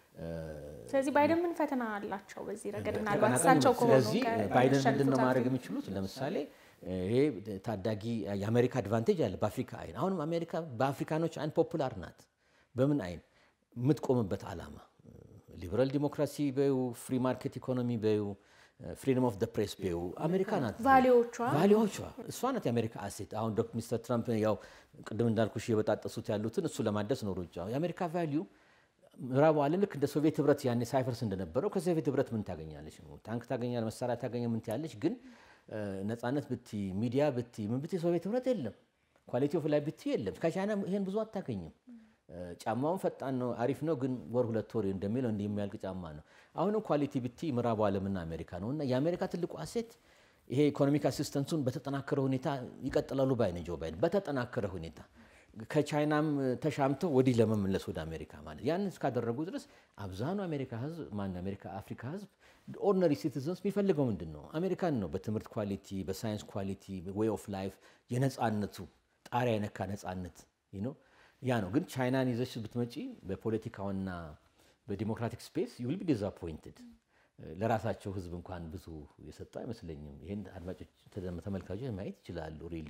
ስለዚህ ባይደን ምን ፈተና አላቸው በዚህ ረገድ? ምናልባት እሳቸው ከሆኑ ስለዚህ ባይደን ምንድን ነው ማድረግ የሚችሉት? ለምሳሌ ይሄ ታዳጊ የአሜሪካ አድቫንቴጅ አለ በአፍሪካ አይን። አሁንም አሜሪካ በአፍሪካኖች አይን ፖፑላር ናት። በምን አይን የምትቆምበት ዓላማ ሊበራል ዲሞክራሲ በዩ ፍሪ ማርኬት ኢኮኖሚ በዩ ፍሪደም ኦፍ ፕሬስ በዩ አሜሪካ ናት። ቫሊዎቿ ቫሊዎቿ እሷ ናት የአሜሪካ አሴት። አሁን ዶክ ሚስተር ትራምፕ ያው ቅድም እንዳልኩሽ የበጣጠሱት ያሉትን እሱ ለማደስ ነው ሩጫው። የአሜሪካ ቫሊዩ ምዕራቡ ዓለም ልክ እንደ ሶቪየት ህብረት ያኔ ሳይፈርስ እንደነበረው ከሶቪየት ህብረት ምን ታገኛለች? ታንክ ታገኛለች፣ መሳሪያ ታገኘ ምን ትያለች? ግን ነፃነት ብቲ ሚዲያ ብቲ ምን ብቲ ሶቪየት ህብረት የለም። ኳሊቲ ኦፍ ላይ ብቲ የለም። ከቻይና ይሄን ብዙ አታገኝም። ጫማውን ፈጣን ነው አሪፍ ነው፣ ግን ወር ሁለት ወር እንደሚለው እንዲህ የሚያልቅ ጫማ ነው። አሁንም ኳሊቲ ብቲ ምዕራቡ ዓለምና አሜሪካ ነው እና የአሜሪካ ትልቁ አሴት ይሄ ኢኮኖሚክ አሲስተንሱን በተጠናከረ ሁኔታ ይቀጥላሉ ባይ ነኝ ጆ ባይደን በተጠናከረ ሁኔታ ከቻይናም ተሻምተው ወዲህ ለመመለስ ወደ አሜሪካ ማለት ያን እስካደረጉ ድረስ አብዛኑ አሜሪካ ህዝብ ማን አሜሪካ አፍሪካ ህዝብ ኦርዲነሪ ሲቲዘንስ የሚፈልገው ምንድን ነው? አሜሪካን ነው። በትምህርት ኳሊቲ፣ በሳይንስ ኳሊቲ፣ ዌይ ኦፍ ላይፍ የነፃነቱ ጣሪያ የነካ ነፃነት ነው። ያ ነው። ግን ቻይናን ይዘሽ ብትመጪ በፖለቲካውና በዲሞክራቲክ ስፔስ ዩል ቢ ዲዛፖይንትድ። ለራሳቸው ህዝብ እንኳን ብዙ የሰጡ አይመስለኝም። ይህን አድማጮች ተመልካቾች ማየት ይችላሉ። ሪሊ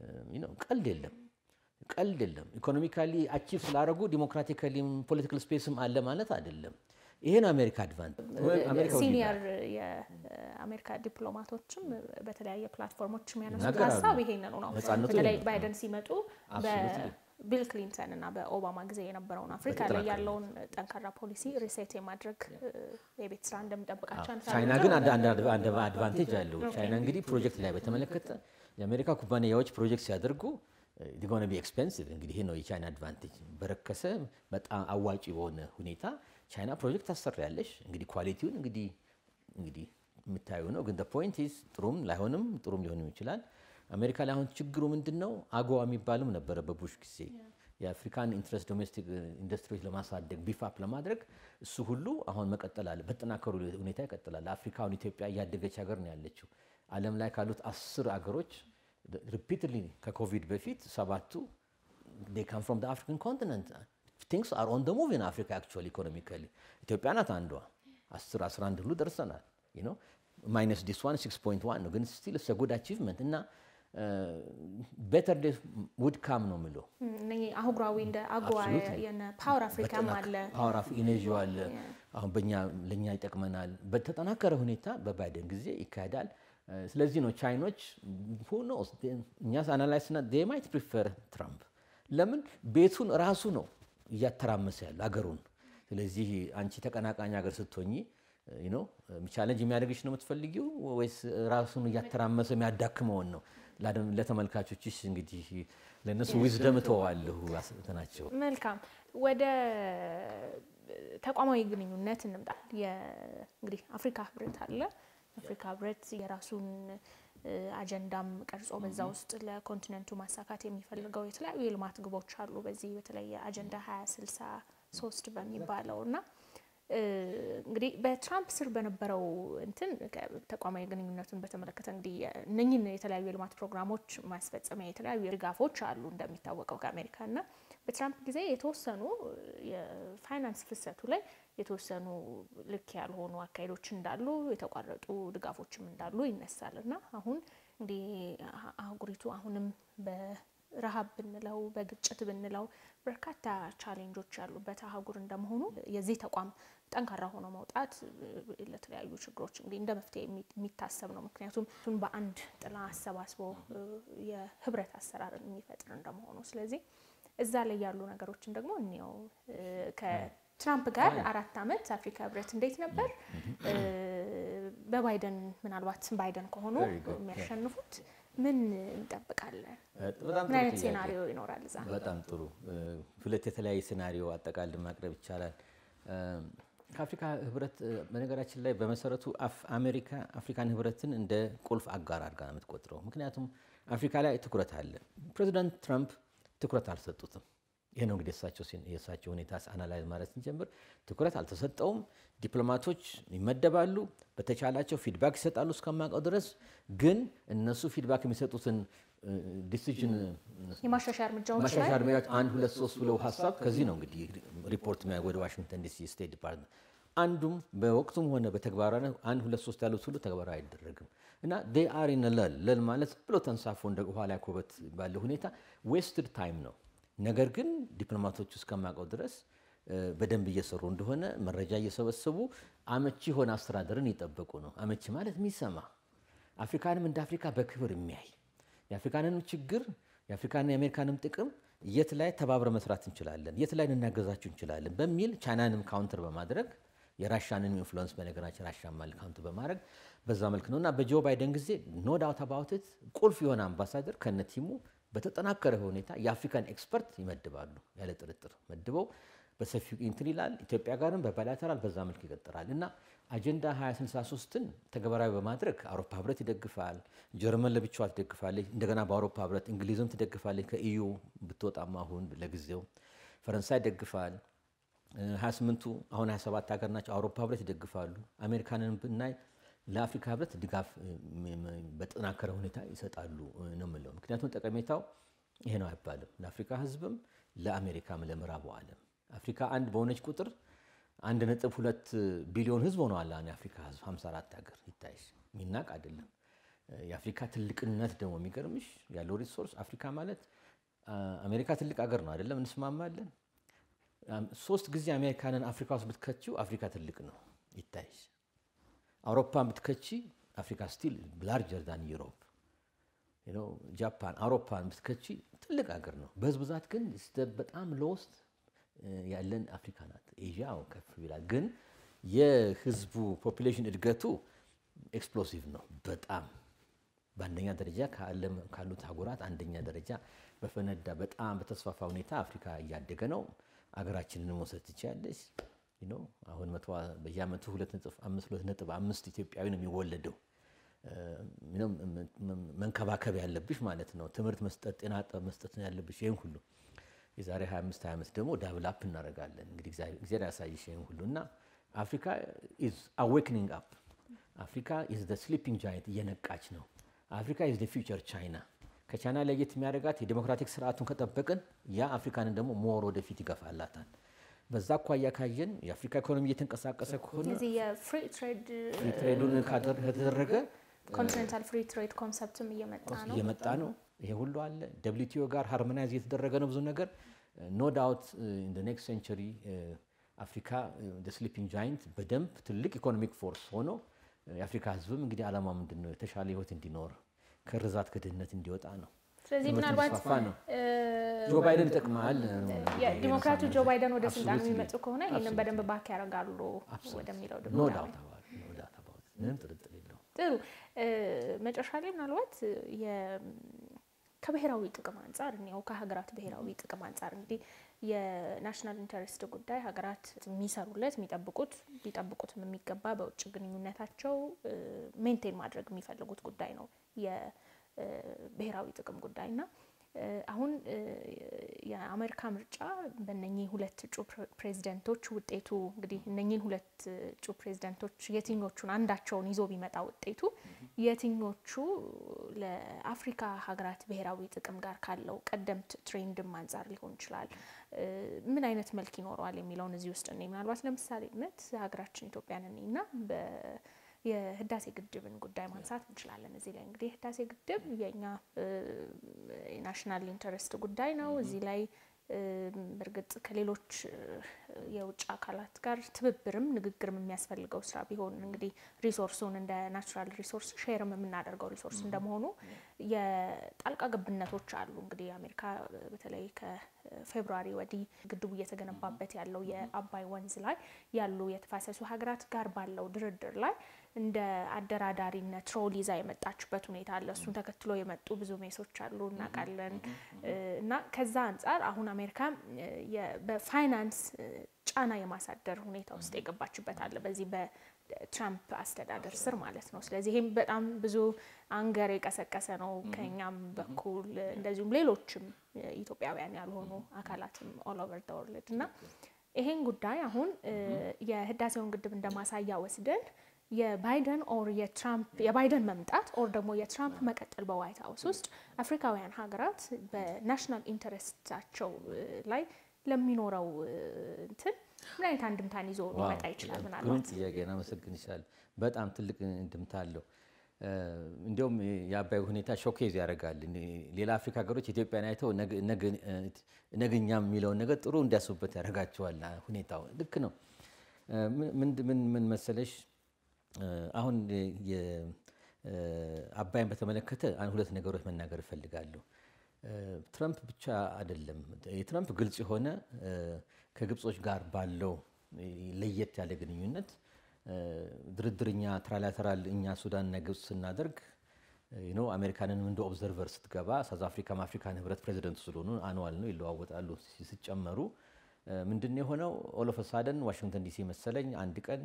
ቀልድ የለም ቀልድ የለም። ኢኮኖሚካሊ አቺቭ ስላደረጉ ዲሞክራቲካሊም ፖለቲካል ስፔስም አለ ማለት አይደለም። ይሄ ነው አሜሪካ አድቫንቴጅ። ሲኒየር የአሜሪካ ዲፕሎማቶችም በተለያየ ፕላትፎርሞች የሚያነሱት ሀሳብ ይሄንኑ ነው። በተለይ ባይደን ሲመጡ ቢል ክሊንተን እና በኦባማ ጊዜ የነበረውን አፍሪካ ላይ ያለውን ጠንካራ ፖሊሲ ሪሴት የማድረግ የቤት ስራ እንደሚጠብቃቸው ቻይና ግን አንድ አድቫንቴጅ አለው። ቻይና እንግዲህ ፕሮጀክት ላይ በተመለከተ የአሜሪካ ኩባንያዎች ፕሮጀክት ሲያደርጉ ዲጎነ ቢ ኤክስፔንሲቭ እንግዲህ ይሄ ነው የቻይና አድቫንቴጅ። በረከሰ በጣም አዋጪ በሆነ ሁኔታ ቻይና ፕሮጀክት ታሰሪያለሽ። እንግዲህ ኳሊቲውን እንግዲህ እንግዲህ የምታዩ ነው። ግን ፖይንት ኢዝ ጥሩም ላይሆንም ጥሩም ሊሆንም ይችላል። አሜሪካ ላይ አሁን ችግሩ ምንድን ነው? አጎዋ የሚባልም ነበረ በቡሽ ጊዜ የአፍሪካን ኢንትረስት ዶሜስቲክ ኢንዱስትሪዎች ለማሳደግ ቢፋፕ ለማድረግ እሱ ሁሉ አሁን መቀጠል አለ። በተጠናከሩ ሁኔታ ይቀጥላል። አፍሪካውን ኢትዮጵያ እያደገች ሀገር ነው ያለችው። ዓለም ላይ ካሉት አስር አገሮች ሪፒትሊ ከኮቪድ በፊት ሰባቱ ካም ፍሮም አፍሪካን ኮንቲነንት ቲንግስ አር ኦን ደ ሙቭ ኢን አፍሪካ አክቹዋሊ ኢኮኖሚካሊ ኢትዮጵያ ናት አንዷ 10 11 ሁሉ ደርሰናል። ማይነስ ዲስ ዋን 6.1 ነው ግን ስቲል ስ ጉድ አቺቭመንት እና ቤተር ዴይስ ውድ ካም ነው የምለው። አህጉራዊ እንደ አጎዋ ፓወር አፍሪካም አለ ፓወር ኢኔዥዮ አለ። አሁን በእኛ ለእኛ ይጠቅመናል። በተጠናከረ ሁኔታ በባይደን ጊዜ ይካሄዳል። ስለዚህ ነው ቻይኖች ሆኖ እኛ አናላይስ ና ማይት ፕሪፈር ትራምፕ ለምን ቤቱን ራሱ ነው እያተራመሰ ያለው አገሩን። ስለዚህ አንቺ ተቀናቃኝ ሀገር ስትሆኚ ነው ቻለንጅ የሚያደርግሽ ነው የምትፈልጊው ወይስ ራሱን እያተራመሰ የሚያዳክመውን ነው? ለተመልካቾችሽ እንግዲህ ለእነሱ ዊዝደም እተዋለሁ ናቸው። መልካም ወደ ተቋማዊ ግንኙነት እንምጣ። እንግዲህ አፍሪካ ህብረት አለ። አፍሪካ ህብረት የራሱን አጀንዳም ቀርጾ በዛ ውስጥ ለኮንቲነንቱ ማሳካት የሚፈልገው የተለያዩ የልማት ግቦች አሉ። በዚህ በተለይ አጀንዳ 2063 በሚባለው እና እንግዲህ በትራምፕ ስር በነበረው እንትን ተቋማዊ ግንኙነቱን በተመለከተ እንግዲህ እነኝን የተለያዩ የልማት ፕሮግራሞች ማስፈጸሚያ የተለያዩ ድጋፎች አሉ እንደሚታወቀው ከአሜሪካ እና በትራምፕ ጊዜ የተወሰኑ የፋይናንስ ፍሰቱ ላይ የተወሰኑ ልክ ያልሆኑ አካሄዶች እንዳሉ የተቋረጡ ድጋፎችም እንዳሉ ይነሳል እና አሁን እንግዲህ አህጉሪቱ አሁንም በረሃብ ብንለው በግጭት ብንለው በርካታ ቻሌንጆች ያሉበት አህጉር እንደመሆኑ የዚህ ተቋም ጠንካራ ሆኖ መውጣት ለተለያዩ ችግሮች እንግዲህ እንደ መፍትሄ የሚታሰብ ነው። ምክንያቱም እሱን በአንድ ጥላ አሰባስቦ የህብረት አሰራርን የሚፈጥር እንደመሆኑ ስለዚህ እዛ ላይ ያሉ ነገሮችን ደግሞ እንየው። ከትራምፕ ጋር አራት ዓመት አፍሪካ ህብረት እንዴት ነበር? በባይደን ምናልባት ባይደን ከሆኑ የሚያሸንፉት ምን እንጠብቃለን? ምን አይነት ሴናሪዮ ይኖራል እዛ? በጣም ጥሩ። ሁለት የተለያየ ሴናሪዮ አጠቃል ማቅረብ ይቻላል። ከአፍሪካ ህብረት በነገራችን ላይ በመሰረቱ አሜሪካ አፍሪካን ህብረትን እንደ ቁልፍ አጋር አድርጋ ነው የምትቆጥረው። ምክንያቱም አፍሪካ ላይ ትኩረት አለ። ፕሬዚዳንት ትራምፕ ትኩረት አልሰጡትም። ይህ ነው እንግዲህ የእሳቸው ሁኔታ አናላይዝ ማለት ስንጀምር ትኩረት አልተሰጠውም። ዲፕሎማቶች ይመደባሉ፣ በተቻላቸው ፊድባክ ይሰጣሉ እስከማውቀው ድረስ ግን እነሱ ፊድባክ የሚሰጡትን ዲሲዥን የማሻሻያ እርምጃዎች ላይ ማሻሻያ እርምጃዎች አንድ ሁለት ሶስት ብለው ሀሳብ ከዚህ ነው እንግዲህ ሪፖርት ወደ ዋሽንግተን ዲሲ ስቴት ዲፓርትመንት አንዱም በወቅቱም ሆነ በተግባራዊ አንድ ሁለት ሶስት ያሉት ሁሉ ተግባራዊ አይደረግም እና ዴይ አር ኢን ለል ለል ማለት ብሎ ተንሳፎ እንደ ኋላ ኮበት ባለ ሁኔታ ዌስትድ ታይም ነው። ነገር ግን ዲፕሎማቶቹ እስከማውቀው ድረስ በደንብ እየሰሩ እንደሆነ መረጃ እየሰበሰቡ አመቺ የሆነ አስተዳደርን እየጠበቁ ነው። አመቺ ማለት የሚሰማ አፍሪካንም እንደ አፍሪካ በክብር የሚያይ የአፍሪካንንም ችግር የአፍሪካና የአሜሪካንም ጥቅም የት ላይ ተባብረ መስራት እንችላለን፣ የት ላይ ልናገዛችሁ እንችላለን በሚል ቻይናንም ካውንተር በማድረግ የራሻንን ኢንፍሉወንስ በነገራችን ራሻ ማል ካውንተር በማድረግ በዛ መልክ ነው እና በጆ ባይደን ጊዜ ኖ ዳውት አባውትት ቁልፍ የሆነ አምባሳደር ከነ ቲሙ በተጠናከረ ሁኔታ የአፍሪካን ኤክስፐርት ይመድባሉ። ያለ ጥርጥር መድበው በሰፊው እንትን ይላል። ኢትዮጵያ ጋርም በባይላተራል በዛ መልክ ይቀጥላል እና አጀንዳ 2063ን ተግባራዊ በማድረግ አውሮፓ ህብረት ይደግፋል። ጀርመን ለብቻዋ ትደግፋለች። እንደገና በአውሮፓ ህብረት እንግሊዝም ትደግፋለች። ከኢዩ ብትወጣም አሁን ለጊዜው ፈረንሳይ ይደግፋል። 28ቱ አሁን 27 ሀገር ናቸው። አውሮፓ ህብረት ይደግፋሉ። አሜሪካንን ብናይ ለአፍሪካ ህብረት ድጋፍ በጠናከረ ሁኔታ ይሰጣሉ ነው የምለው። ምክንያቱም ጠቀሜታው ይሄ ነው አይባልም። ለአፍሪካ ህዝብም ለአሜሪካም ለምዕራቡ ዓለም አፍሪካ አንድ በሆነች ቁጥር አንድ ነጥብ ሁለት ቢሊዮን ህዝብ ሆነዋል። አሁን የአፍሪካ ህዝብ 54 ሀገር ይታይሽ የሚናቅ አይደለም። የአፍሪካ ትልቅነት ደግሞ የሚገርምሽ ያለው ሪሶርስ አፍሪካ ማለት አሜሪካ ትልቅ ሀገር ነው አይደለም፣ እንስማማለን። ሶስት ጊዜ አሜሪካንን አፍሪካ ውስጥ ብትከቺው አፍሪካ ትልቅ ነው ይታይሽ። አውሮፓን ብትከቺ አፍሪካ ስቲል ላርጀር ዳን ዩሮፕ። ጃፓን፣ አውሮፓን ብትከቺ ትልቅ ሀገር ነው። በህዝብ ብዛት ግን በጣም ሎስት ያለን አፍሪካ ናት። ኤዥያ ከፍ ይላል፣ ግን የህዝቡ ፖፑሌሽን እድገቱ ኤክስፕሎሲቭ ነው በጣም በአንደኛ ደረጃ ከዓለም ካሉት አህጉራት አንደኛ ደረጃ በፈነዳ በጣም በተስፋፋ ሁኔታ አፍሪካ እያደገ ነው። አገራችንን መውሰድ ትችያለሽ። አሁን በየአመቱ ሁለት ነጥብ አምስት ኢትዮጵያዊ ነው የሚወለደው። መንከባከብ ያለብሽ ማለት ነው። ትምህርት መስጠት፣ ጤና መስጠት ያለብሽ ይህን ሁሉ የዛሬ 25 ዓመት ደግሞ ዳብላፕ እናደርጋለን። እንግዲህ እግዚአብሔር ያሳይሽ ይህን ሁሉ እና አፍሪካ ኢዝ አዌክኒንግ አፕ አፍሪካ ኢዝ ዘ ስሊፒንግ ጃይንት እየነቃች ነው። አፍሪካ ኢዝ ዘ ፊውቸር ቻይና። ከቻይና ለየት የሚያደርጋት የዴሞክራቲክ ስርዓቱን ከጠበቅን ያ አፍሪካንን ደግሞ ሞር ወደፊት ይገፋላታል። በዛ አኳያ ካየን የአፍሪካ ኢኮኖሚ እየተንቀሳቀሰ ከሆነ እዚህ የፍሪ ትሬድ ትሬዱን ከተደረገ ኮንቲኔንታል ፍሪ ትሬድ ኮንሰፕትም እየመጣ ነው እየመጣ ነው። ይሄ ሁሉ አለ። ደብሊውቲኦ ጋር ሃርሞናይዝ እየተደረገ ነው ብዙ ነገር። ኖ ዳውት ኢን ኔክስት ሴንቸሪ አፍሪካ ስሊፒንግ ጃይንት በደንብ ትልቅ ኢኮኖሚክ ፎርስ ሆኖ የአፍሪካ ህዝብም እንግዲህ ዓላማ ምንድን ነው? የተሻለ ህይወት እንዲኖር ከርዛት ከድህነት እንዲወጣ ነው። ስለዚህ ትምህርት ምናልባት እንዲስፋፋ ነው። ጆ ባይደን ይጠቅማል። ዲሞክራቱ ጆ ባይደን ወደ ስልጣኑ Absolutely. የሚመጡ ከሆነ ይህንን Absolutely. በደንብ ባክ ያደርጋሉ ወደሚለው ኖ ድምዳሜ ዳውት አባውት ኖ ዳውት አባውት ምንም ጥርጥር የለውም። ጥሩ እ፣ መጨረሻ ላይ ምናልባት የ- ከብሔራዊ ጥቅም አንጻር እኒያው ከሀገራት ብሔራዊ ጥቅም አንጻር እንግዲህ የናሽናል ኢንተረስት ጉዳይ ሀገራት የሚሰሩለት የሚጠብቁት ሊጠብቁትም የሚገባ በውጭ ግንኙነታቸው ሜንቴን ማድረግ የሚፈልጉት ጉዳይ ነው የብሔራዊ ጥቅም ጉዳይ እና እ፣ አሁን እ፣ የአሜሪካ ምርጫ በእነኚህ ሁለት እጩ ፕሬ- ፕሬዚደንቶች ውጤቱ እንግዲህ እነኚህን ሁለት እጩ ፕሬዚደንቶች የትኞቹን አንዳቸውን ይዞ ቢመጣ ውጤቱ የትኞቹ ለአፍሪካ ሀገራት ብሔራዊ ጥቅም ጋር ካለው ቀደምት ትሬንድም አንጻር ሊሆን ይችላል እ፣ ምን አይነት መልክ ይኖረዋል የሚለውን እዚህ ውስጥ እኔ ምናልባት ለምሳሌነት ሀገራችን ኢትዮጵያን እኔ እና የህዳሴ ግድብን ጉዳይ ማንሳት እንችላለን። እዚህ ላይ እንግዲህ የህዳሴ ግድብ የእኛ የናሽናል ኢንተረስት ጉዳይ ነው። እዚህ ላይ በእርግጥ ከሌሎች የውጭ አካላት ጋር ትብብርም ንግግርም የሚያስፈልገው ስራ ቢሆን እንግዲህ ሪሶርሱን እንደ ናቹራል ሪሶርስ ሼርም የምናደርገው ሪሶርስ እንደመሆኑ የጣልቃ ገብነቶች አሉ። እንግዲህ አሜሪካ በተለይ ከፌብሩዋሪ ወዲህ ግድቡ እየተገነባበት ያለው የአባይ ወንዝ ላይ ያሉ የተፋሰሱ ሀገራት ጋር ባለው ድርድር ላይ እንደ አደራዳሪነት ሮል ይዛ የመጣችበት ሁኔታ አለ። እሱን ተከትሎ የመጡ ብዙ ሜሶች አሉ እናውቃለን። እና ከዛ አንጻር አሁን አሜሪካ በፋይናንስ ጫና የማሳደር ሁኔታ ውስጥ የገባችበት አለ በዚህ በትራምፕ አስተዳደር ስር ማለት ነው። ስለዚህ ይህም በጣም ብዙ አንገር የቀሰቀሰ ነው ከኛም በኩል እንደዚሁም ሌሎችም ኢትዮጵያውያን ያልሆኑ አካላትም ኦል ኦቨር ደ ወርልድ እና ይሄን ጉዳይ አሁን የህዳሴውን ግድብ እንደማሳያ ወስደን የባይደን ኦር የትራምፕ የባይደን መምጣት ኦር ደግሞ የትራምፕ መቀጠል በዋይት ሀውስ ውስጥ አፍሪካውያን ሀገራት በናሽናል ኢንተረስታቸው ላይ ለሚኖረው እንትን ምን አይነት አንድምታን ይዞ ሊመጣ ይችላል? ግሩም ምናልባት ጥያቄ ነው። አመሰግን ይችላል። በጣም ትልቅ እንድምታ አለው። እንዲያውም የአባይ ሁኔታ ሾኬዝ ያደርጋል። ሌላ አፍሪካ ሀገሮች ኢትዮጵያን አይተው ነገኛም የሚለውን ነገር ጥሩ እንዲያስቡበት ያደርጋቸዋል። ሁኔታው ልክ ነው። ምን ምን መሰለሽ አሁን አባይን በተመለከተ ሁለት ነገሮች መናገር እፈልጋለሁ። ትረምፕ ብቻ አይደለም። የትረምፕ ግልጽ የሆነ ከግብጾች ጋር ባለው ለየት ያለ ግንኙነት ድርድርኛ ትራላተራል እኛ ሱዳንና ግብጽ ስናደርግ ነው አሜሪካንንም እንደ ኦብዘርቨር ስትገባ ሳውዝ አፍሪካም አፍሪካን ህብረት ፕሬዚደንት ስለሆኑ አኑዋል ነው ይለዋወጣሉ። ሲጨመሩ ምንድን ነው የሆነው? ኦሎፍ ሳደን ዋሽንግተን ዲሲ መሰለኝ አንድ ቀን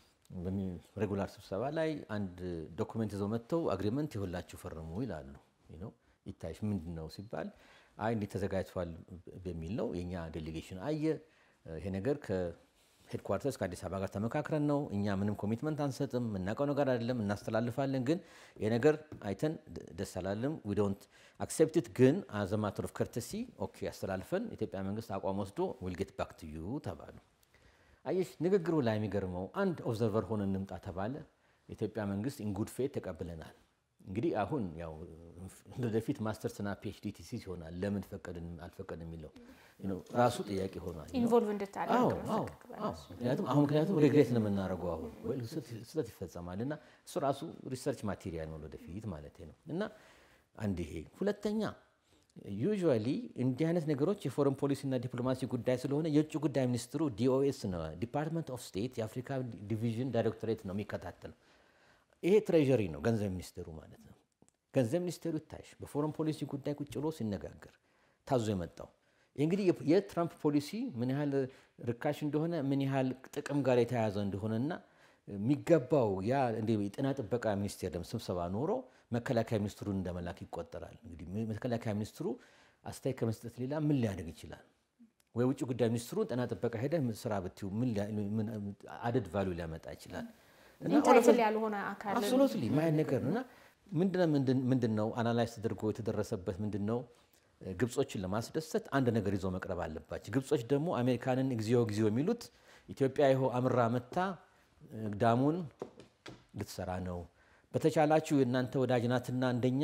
ሬጉላር ስብሰባ ላይ አንድ ዶኩሜንት ይዘው መጥተው አግሪመንት የሁላችሁ ፈርሙ ይላሉ። ይታይሽ ምንድን ነው ሲባል አይ እንዲህ ተዘጋጅቷል በሚል ነው። የእኛ ዴሌጌሽን አየ ይሄ ነገር ከሄድኳርተርስ ከአዲስ አበባ ጋር ተመካክረን ነው። እኛ ምንም ኮሚትመንት አንሰጥም፣ የምናውቀው ነገር አይደለም፣ እናስተላልፋለን። ግን ይሄ ነገር አይተን ደስ አላለም፣ ዊ ዶንት አክሴፕት ግን አዘ ማተር ኦፍ ከርተሲ ኦኬ አስተላልፈን የኢትዮጵያ መንግስት አቋም ወስዶ ዊል ጌት ባክ ቱ ዩ ተባሉ። አየሽ ንግግሩ ላይ የሚገርመው አንድ ኦብዘርቨር ሆነ እንምጣ ተባለ። የኢትዮጵያ መንግስት ኢንጉድ ፌት ተቀብለናል። እንግዲህ አሁን ያው ወደፊት ማስተርስና ፒኤችዲ ቲሲስ ይሆናል። ለምን ፈቀድን አልፈቀድን የሚለው ራሱ ጥያቄ ሆኗል። ኢንቮልቭ እንድታደርግ ምክንያቱም አሁን ምክንያቱም ሬግሬት ነው የምናደርገው አሁን ስህተት ይፈጸማል እና እሱ ራሱ ሪሰርች ማቴሪያል ነው ወደፊት ማለት ነው እና አንድ ይሄ ሁለተኛ ዩዥዋሊ እንዲህ አይነት ነገሮች የፎረን ፖሊሲና ዲፕሎማሲ ጉዳይ ስለሆነ የውጭ ጉዳይ ሚኒስትሩ ዲኦኤስ ነው ዲፓርትመንት ኦፍ ስቴት የአፍሪካ ዲቪዥን ዳይሬክቶሬት ነው የሚከታተለው። ይሄ ትሬዠሪ ነው ገንዘብ ሚኒስቴሩ ማለት ነው። ገንዘብ ሚኒስቴሩ ይታይሽ በፎረን ፖሊሲ ጉዳይ ቁጭ ብሎ ሲነጋገር ታዞ የመጣው እንግዲህ የትራምፕ ፖሊሲ ምን ያህል ርካሽ እንደሆነ ምን ያህል ጥቅም ጋር የተያያዘ እንደሆነና የሚገባው ያ የጤና ጥበቃ ሚኒስቴር ደግሞ ስብሰባ ኖሮ መከላከያ ሚኒስትሩን እንደመላክ ይቆጠራል። እንግዲህ መከላከያ ሚኒስትሩ አስተያየት ከመስጠት ሌላ ምን ሊያደርግ ይችላል? ወይ ውጭ ጉዳይ ሚኒስትሩን ጤና ጥበቃ ሄደ ስራ ብትዩ አደድ ቫሉ ሊያመጣ ይችላል? ኢንታይትል ያልሆነ አካል አብሶሉትሊ ማየት ነገር ነው እና ምንድን ነው አናላይዝ ተደርጎ የተደረሰበት ምንድን ነው ግብጾችን ለማስደሰት አንድ ነገር ይዞ መቅረብ አለባቸው። ግብጾች ደግሞ አሜሪካንን እግዚኦ እግዚኦ የሚሉት ኢትዮጵያ ይኸው አምራ መታ ዳሙን ልትሰራ ነው፣ በተቻላችሁ የእናንተ ወዳጅ ናትና እንደኛ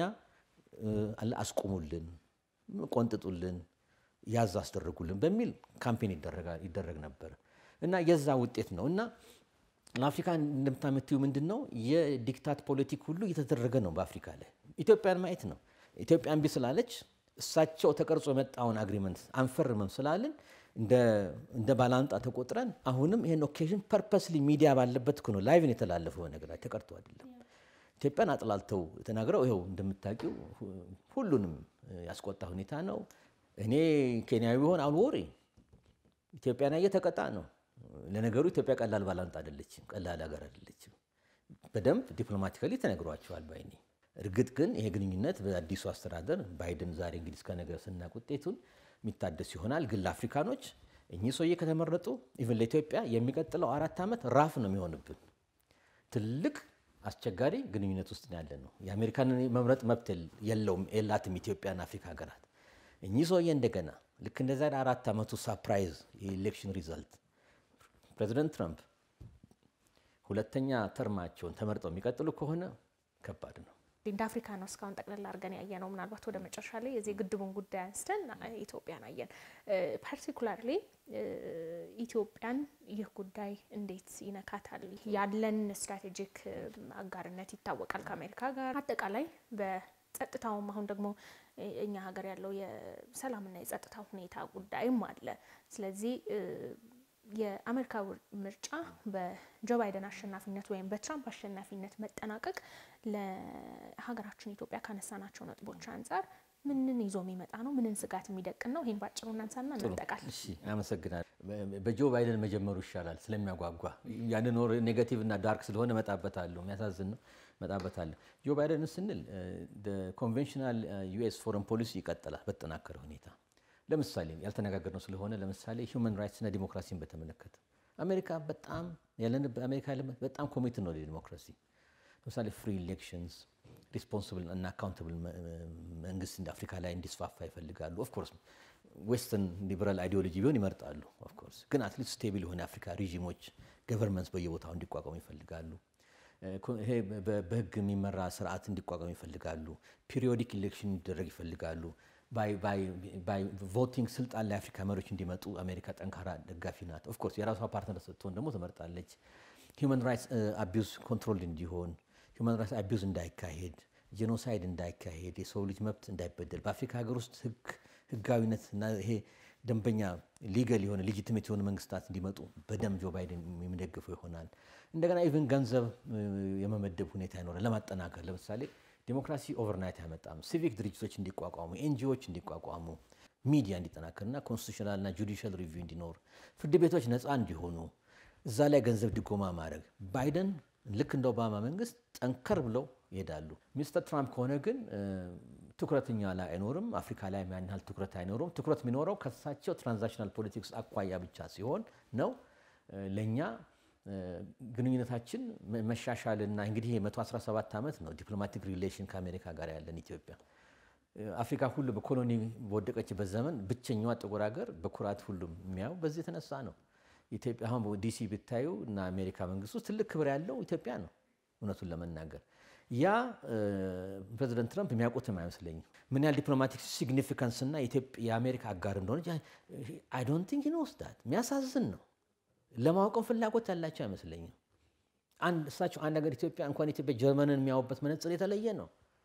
አስቁሙልን፣ ቆንጥጡልን፣ ያዝ አስደርጉልን በሚል ካምፔን ይደረግ ነበር እና የዛ ውጤት ነው እና ለአፍሪካ እንደምታመትዩ ምንድን ነው የዲክታት ፖለቲክ ሁሉ እየተደረገ ነው በአፍሪካ ላይ ኢትዮጵያን ማየት ነው። ኢትዮጵያ እምቢ ስላለች እሳቸው ተቀርጾ የመጣውን አግሪመንት አንፈርምም ስላልን እንደ ባላንጣ ተቆጥረን አሁንም ይህን ኦኬዥን ፐርፐስሊ ሚዲያ ባለበት እኮ ነው ላይቭን የተላለፈው ነገር ላይ ተቀርቶ አይደለም። ኢትዮጵያን አጥላልተው ተናግረው ይኸው እንደምታውቂው ሁሉንም ያስቆጣ ሁኔታ ነው። እኔ ኬንያዊ ቢሆን አሁን ወሬ ኢትዮጵያን ያየ ተቀጣ ነው። ለነገሩ ኢትዮጵያ ቀላል ባላንጣ አይደለችም፣ ቀላል ሀገር አይደለችም። በደንብ ዲፕሎማቲካሊ ተነግሯቸዋል ባይኔ። እርግጥ ግን ይሄ ግንኙነት በአዲሱ አስተዳደር ባይደን ዛሬ እንግዲህ እስከ ነገ ስናቅ ውጤቱን የሚታደስ ይሆናል። ግን ለአፍሪካኖች እኚህ ሰውዬ ከተመረጡ ኢቨን ለኢትዮጵያ የሚቀጥለው አራት ዓመት ራፍ ነው የሚሆንብን። ትልቅ አስቸጋሪ ግንኙነት ውስጥ ያለ ነው። የአሜሪካንን መምረጥ መብት የለውም የላትም ኢትዮጵያና አፍሪካ ሀገራት። እኚህ ሰውዬ እንደገና ልክ እንደዛ አራት ዓመቱ ሳፕራይዝ የኢሌክሽን ሪዛልት ፕሬዚደንት ትራምፕ ሁለተኛ ተርማቸውን ተመርጠው የሚቀጥሉ ከሆነ ከባድ ነው። እንደ አፍሪካ ነው እስካሁን ጠቅላላ አድርገን ያየ ነው። ምናልባት ወደ መጨረሻ ላይ የዚህ ግድቡን ጉዳይ አንስተን ኢትዮጵያን አየን። ፓርቲኩላርሊ ኢትዮጵያን ይህ ጉዳይ እንዴት ይነካታል? ያለን ስትራቴጂክ አጋርነት ይታወቃል ከአሜሪካ ጋር አጠቃላይ በጸጥታውም አሁን ደግሞ እኛ ሀገር ያለው የሰላምና የጸጥታ ሁኔታ ጉዳይም አለ። ስለዚህ የአሜሪካ ምርጫ በጆ ባይደን አሸናፊነት ወይም በትራምፕ አሸናፊነት መጠናቀቅ ለሀገራችን ኢትዮጵያ ካነሳናቸው ነጥቦች አንጻር ምንን ይዞ የሚመጣ ነው? ምንን ስጋት የሚደቅን ነው? ይህን ባጭሩ እናንሳና እንጠቃል። እሺ፣ አመሰግናለሁ። በጆ ባይደን መጀመሩ ይሻላል ስለሚያጓጓ። ያንን ወር ኔጋቲቭ እና ዳርክ ስለሆነ መጣበታለሁ። የሚያሳዝን ነው፣ መጣበታለሁ። ጆ ባይደን ስንል ኮንቬንሽናል ዩኤስ ፎረን ፖሊሲ ይቀጥላል በተጠናከረ ሁኔታ ለምሳሌ ያልተነጋገርነው ስለሆነ ለምሳሌ ሂውማን ራይትስ እና ዲሞክራሲን በተመለከተ አሜሪካ በጣም ያለንበት አሜሪካ ያለበት በጣም ኮሚት ነው ለዲሞክራሲ። ለምሳሌ ፍሪ ኢሌክሽንስ ሪስፖንስብል እና አካውንታብል መንግስት እንደ አፍሪካ ላይ እንዲስፋፋ ይፈልጋሉ። ኦፍኮርስ ዌስተርን ሊበራል አይዲዮሎጂ ቢሆን ይመርጣሉ። ኦፍኮርስ ግን አትሊስት ስቴብል የሆነ አፍሪካ ሪጂሞች ገቨርንመንትስ በየቦታው እንዲቋቋሙ ይፈልጋሉ። ይሄ በህግ የሚመራ ስርዓት እንዲቋቋሙ ይፈልጋሉ። ፒሪዮዲክ ኢሌክሽን እንዲደረግ ይፈልጋሉ። ቮቲንግ ስልጣን ላይ አፍሪካ መሪዎች እንዲመጡ አሜሪካ ጠንካራ ደጋፊ ናት። ኦፍኮርስ የራሷ ፓርትነር ስትሆን ደግሞ ትመርጣለች። ሂውማን ራይትስ አቢዩዝ ኮንትሮል እንዲሆን፣ ሂውማን ራይትስ አቢዩዝ እንዳይካሄድ፣ ጄኖሳይድ እንዳይካሄድ፣ የሰው ልጅ መብት እንዳይበደል በአፍሪካ ሀገር ውስጥ ህግ ህጋዊነት እና ይሄ ደንበኛ ሊገል የሆነ ሌጂቲሜት የሆነ መንግስታት እንዲመጡ በደንብ ጆ ባይደን የሚደግፈው ይሆናል። እንደገና ኢቨን ገንዘብ የመመደብ ሁኔታ ይኖራል ለማጠናከር ለምሳሌ ዲሞክራሲ ኦቨርናይት አያመጣም። ሲቪክ ድርጅቶች እንዲቋቋሙ፣ ኤንጂኦዎች እንዲቋቋሙ፣ ሚዲያ እንዲጠናከርና ኮንስቲቱሽናልና ጁዲሻል ሪቪው እንዲኖር፣ ፍርድ ቤቶች ነፃ እንዲሆኑ እዛ ላይ ገንዘብ ድጎማ ማድረግ ባይደን ልክ እንደ ኦባማ መንግስት ጠንከር ብለው ይሄዳሉ። ሚስተር ትራምፕ ከሆነ ግን ትኩረትኛ ላይ አይኖርም። አፍሪካ ላይ ያን ያህል ትኩረት አይኖሩም። ትኩረት የሚኖረው ከሳቸው ትራንዛክሽናል ፖለቲክስ አኳያ ብቻ ሲሆን ነው ለእኛ ግንኙነታችን መሻሻልና እንግዲህ የ117 ዓመት ነው ዲፕሎማቲክ ሪሌሽን ከአሜሪካ ጋር ያለን ኢትዮጵያ አፍሪካ ሁሉ በኮሎኒ በወደቀችበት ዘመን ብቸኛዋ ጥቁር ሀገር በኩራት ሁሉም የሚያየው በዚህ የተነሳ ነው። ኢትዮጵያ አሁን ዲሲ ብታዩ እና አሜሪካ መንግስት ውስጥ ትልቅ ክብር ያለው ኢትዮጵያ ነው። እውነቱን ለመናገር ያ ፕሬዚደንት ትራምፕ የሚያውቁትም አይመስለኝም። ምን ያህል ዲፕሎማቲክ ሲግኒፊካንስ እና የአሜሪካ አጋር እንደሆነች አይ ዶንት ቲንክ ኖስ ዳት የሚያሳዝን ነው። ለማወቅም ፍላጎት ያላቸው አይመስለኝም። አንድ እሳቸው አንድ ሀገር ኢትዮጵያ እንኳን ኢትዮጵያ ጀርመንን የሚያዩበት መነጽር የተለየ ነው።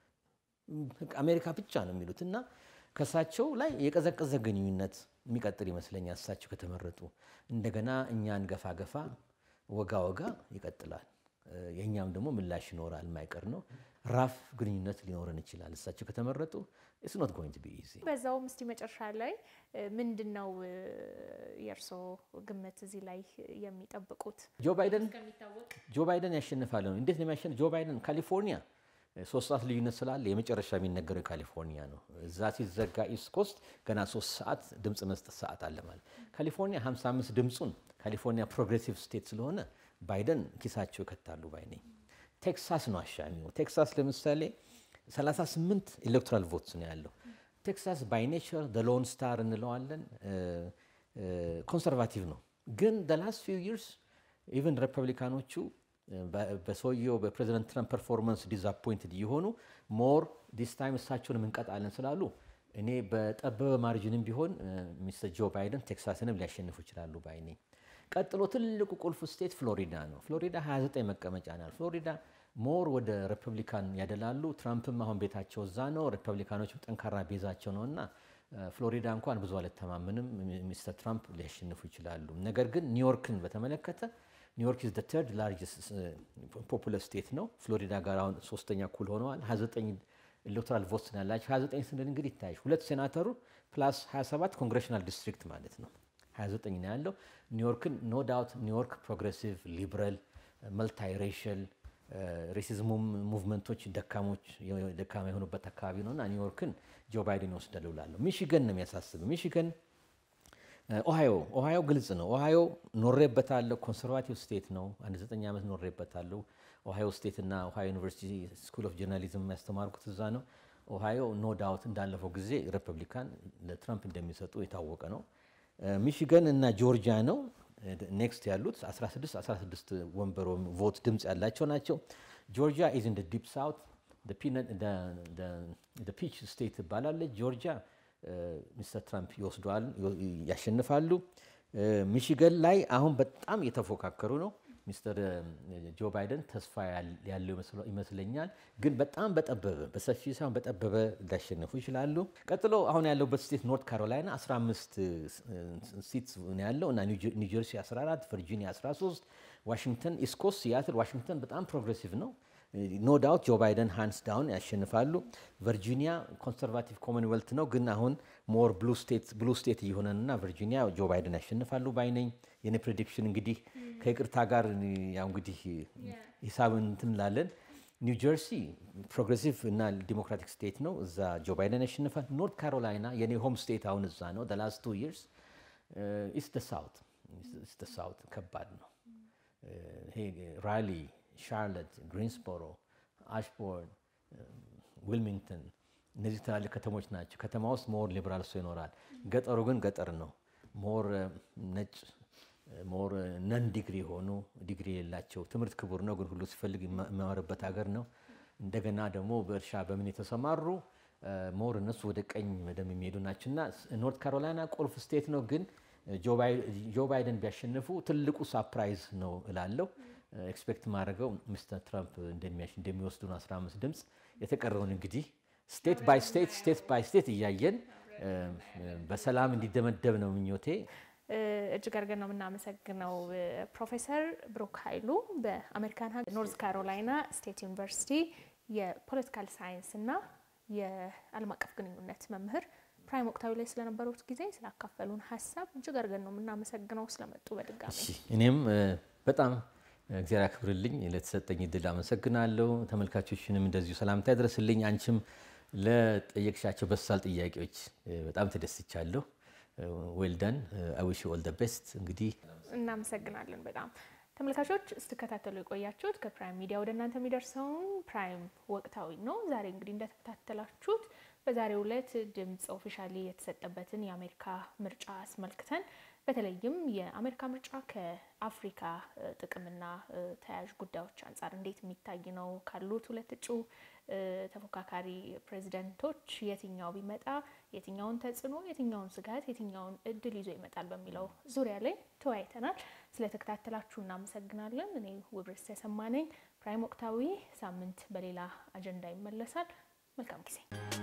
አሜሪካ ብቻ ነው የሚሉት እና ከእሳቸው ላይ የቀዘቀዘ ግንኙነት የሚቀጥል ይመስለኛል። እሳቸው ከተመረጡ እንደገና እኛን ገፋ ገፋ ወጋ ወጋ ይቀጥላል። የእኛም ደግሞ ምላሽ ይኖራል፣ የማይቀር ነው። ራፍ ግንኙነት ሊኖረን ይችላል። እሳቸው ከተመረጡ ኢትስ ኖት ጎይንግ ቱ ቢ ኢዚ። በዛውም እስቲ መጨረሻ ላይ ምንድን ነው የእርስዎ ግምት እዚህ ላይ የሚጠብቁት? ጆ ባይደን ጆ ባይደን ያሸንፋል ነው። እንዴት ነው የሚያሸንፍ? ጆ ባይደን ካሊፎርኒያ ሶስት ሰዓት ልዩነት ስላለ የመጨረሻ የሚነገረው ካሊፎርኒያ ነው። እዛ ሲዘጋ ኢስት ኮስት ገና ሶስት ሰዓት ድምፅ መስጠት ሰዓት አለ ማለት ካሊፎርኒያ 55 ድምፁን ካሊፎርኒያ ፕሮግሬሲቭ ስቴት ስለሆነ ባይደን ኪሳቸው ይከታሉ ባይ ነኝ። ቴክሳስ ነው አሻሚው። ቴክሳስ ለምሳሌ 38 ኤሌክቶራል ቮትስ ነው ያለው። ቴክሳስ ባይ ኔቸር ሎን ስታር እንለዋለን ኮንሰርቫቲቭ ነው። ግን ላስት ፊው ይርስ ኢቨን ሪፐብሊካኖቹ በሰውየው በፕሬዚደንት ትራምፕ ፐርፎርማንስ ዲዛፖይንትድ እየሆኑ ሞር ዲስ ታይም እሳቸውን እንቀጣለን ስላሉ እኔ በጠበበ ማርጅንም ቢሆን ሚስተር ጆ ባይደን ቴክሳስንም ሊያሸንፉ ይችላሉ ባይ ነኝ። ቀጥሎ ትልቁ ቁልፍ ስቴት ፍሎሪዳ ነው። ፍሎሪዳ 29 መቀመጫ ናል። ፍሎሪዳ ሞር ወደ ሪፐብሊካን ያደላሉ። ትራምፕም አሁን ቤታቸው እዛ ነው። ሪፐብሊካኖች ጠንካራ ቤዛቸው ነው እና ፍሎሪዳ እንኳን ብዙ አልተማምንም። ሚስተር ትራምፕ ሊያሸንፉ ይችላሉ። ነገር ግን ኒውዮርክን በተመለከተ ኒውዮርክ ኢዝ ተርድ ላርጅስት ፖፑለር ስቴት ነው። ፍሎሪዳ ጋር አሁን ሶስተኛ እኩል ሆነዋል። 29 ኤሌክቶራል ቮትስ ነው ያላቸው። 29 ስንል እንግዲህ ይታያል ሁለት ሴናተሩ ፕላስ 27 ኮንግሬሽናል ዲስትሪክት ማለት ነው። 29 ነው ያለው። ኒውዮርክን ኖ ዳውት ኒውዮርክ ፕሮግሬሲቭ ሊበራል መልታይ ሬሽል ሬሲዝሙም ሙቭመንቶች ደካሞች ደካማ የሆኑበት አካባቢ ነው እና ኒውዮርክን ጆ ባይደን ይወስዳሉ እላለሁ። ሚሽገን ነው የሚያሳስብ። ሚሽገን ኦሃዮ ኦሃዮ ግልጽ ነው። ኦሃዮ ኖሬበታለሁ። ኮንሰርቫቲቭ ስቴት ነው። አንድ ዘጠኝ ዓመት ኖሬበታለሁ። ኦሃዮ ስቴት እና ኦሃዮ ዩኒቨርሲቲ ስኩል ኦፍ ጆርናሊዝም የሚያስተማርኩት እዛ ነው። ኦሃዮ ኖ ዳውት እንዳለፈው ጊዜ ሪፐብሊካን ለትራምፕ እንደሚሰጡ የታወቀ ነው። ሚሽገን እና ጆርጂያ ነው ኔክስት ያሉት 16 16 ወንበር ቮት ድምፅ ያላቸው ናቸው። ጆርጂያ ኢዝ ኢን ዲፕ ሳውት ፒች ስቴት ትባላለች። ጆርጂያ ሚስተር ትራምፕ ይወስደዋል፣ ያሸንፋሉ። ሚሽገን ላይ አሁን በጣም እየተፎካከሩ ነው። ሚስተር ጆ ባይደን ተስፋ ያለው ይመስለኛል፣ ግን በጣም በጠበበ በሰፊ ሳይሆን በጠበበ ሊያሸንፉ ይችላሉ። ቀጥሎ አሁን ያለውበት ስቴት ኖርት ካሮላይና 15 ሲት ነው ያለው እና ኒው ጀርሲ 14፣ ቨርጂኒያ 13፣ ዋሽንግተን ኢስት ኮስት ሲያትል ዋሽንግተን በጣም ፕሮግሬሲቭ ነው። ኖ ዳውት ጆ ባይደን ሃንድስ ዳውን ያሸንፋሉ። ቨርጂኒያ ኮንሰርቫቲቭ ኮመንዌልት ነው፣ ግን አሁን ሞር ብሉ ስቴት እየሆነና ቨርጂኒያ ጆ ባይደን ያሸንፋሉ ባይነኝ። የኔ ፕሬዲክሽን እንግዲህ ከይቅርታ ጋር ያው እንግዲህ ሂሳብ እንትን እንላለን። ኒው ጀርሲ ፕሮግሬሲቭ እና ዲሞክራቲክ ስቴት ነው፣ እዛ ጆ ባይደን ያሸንፋል። ኖርት ካሮላይና የኔ ሆም ስቴት አሁን እዛ ነው። ላስት ቱ ይርስ ኢስ ደ ሳውት ኢስ ደ ሳውት ከባድ ነው። ይሄ ራሊ ሻርለት፣ ግሪንስቦሮ፣ አሽቦርን፣ ዊልሚንግተን እነዚህ ትላልቅ ከተሞች ናቸው። ከተማ ውስጥ ሞር ሊበራል ሰው ይኖራል። ገጠሩ ግን ገጠር ነው። ሞር ነጭ ሞር ነን ዲግሪ የሆኑ ዲግሪ የሌላቸው ትምህርት ክቡር ነው፣ ግን ሁሉ ሲፈልግ የሚማርበት ሀገር ነው። እንደገና ደግሞ በእርሻ በምን የተሰማሩ ሞር እነሱ ወደ ቀኝ መደም የሚሄዱ ናቸው እና ኖርት ካሮላይና ቁልፍ ስቴት ነው። ግን ጆ ባይደን ቢያሸንፉ ትልቁ ሳፕራይዝ ነው እላለሁ። ኤክስፔክት ማድረገው ሚስተር ትራምፕ እንደሚወስዱ ነው 15 ድምፅ። የተቀረውን እንግዲህ ስቴት ባይ ስቴት ስቴት ባይ ስቴት እያየን በሰላም እንዲደመደብ ነው ምኞቴ። እጅግ አድርገን ነው የምናመሰግነው ፕሮፌሰር ብሩክ ኃይሉ በአሜሪካን ሀገር ኖርዝ ካሮላይና ስቴት ዩኒቨርሲቲ የፖለቲካል ሳይንስ እና የዓለም አቀፍ ግንኙነት መምህር ፕራይም ወቅታዊ ላይ ስለነበሩት ጊዜ ስላካፈሉን ሀሳብ እጅግ አድርገን ነው የምናመሰግነው ስለመጡ በድጋሚ እኔም በጣም እግዚአብሔር ያክብርልኝ ለተሰጠኝ እድል አመሰግናለሁ። ተመልካቾችንም እንደዚሁ ሰላምታ ያድረስልኝ። አንቺም ለጠየቅሻቸው በሳል ጥያቄዎች በጣም ተደስቻለሁ። ዌልደን አዊሽ ኦል ደ ቤስት። እንግዲህ እናመሰግናለን በጣም ተመልካቾች ስትከታተሉ የቆያችሁት ከፕራይም ሚዲያ ወደ እናንተ የሚደርሰውን ፕራይም ወቅታዊ ነው። ዛሬ እንግዲህ እንደተከታተላችሁት በዛሬው ዕለት ድምፅ ኦፊሻሊ የተሰጠበትን የአሜሪካ ምርጫ አስመልክተን በተለይም የአሜሪካ ምርጫ ከአፍሪካ ጥቅምና ተያያዥ ጉዳዮች አንጻር እንዴት የሚታይ ነው፣ ካሉት ሁለት እጩ ተፎካካሪ ፕሬዚደንቶች የትኛው ቢመጣ የትኛውን ተጽዕኖ፣ የትኛውን ስጋት፣ የትኛውን እድል ይዞ ይመጣል በሚለው ዙሪያ ላይ ተወያይተናል። ስለተከታተላችሁ እናመሰግናለን። እኔ ውብርስ ተሰማ ነኝ። ፕራይም ወቅታዊ ሳምንት በሌላ አጀንዳ ይመለሳል። መልካም ጊዜ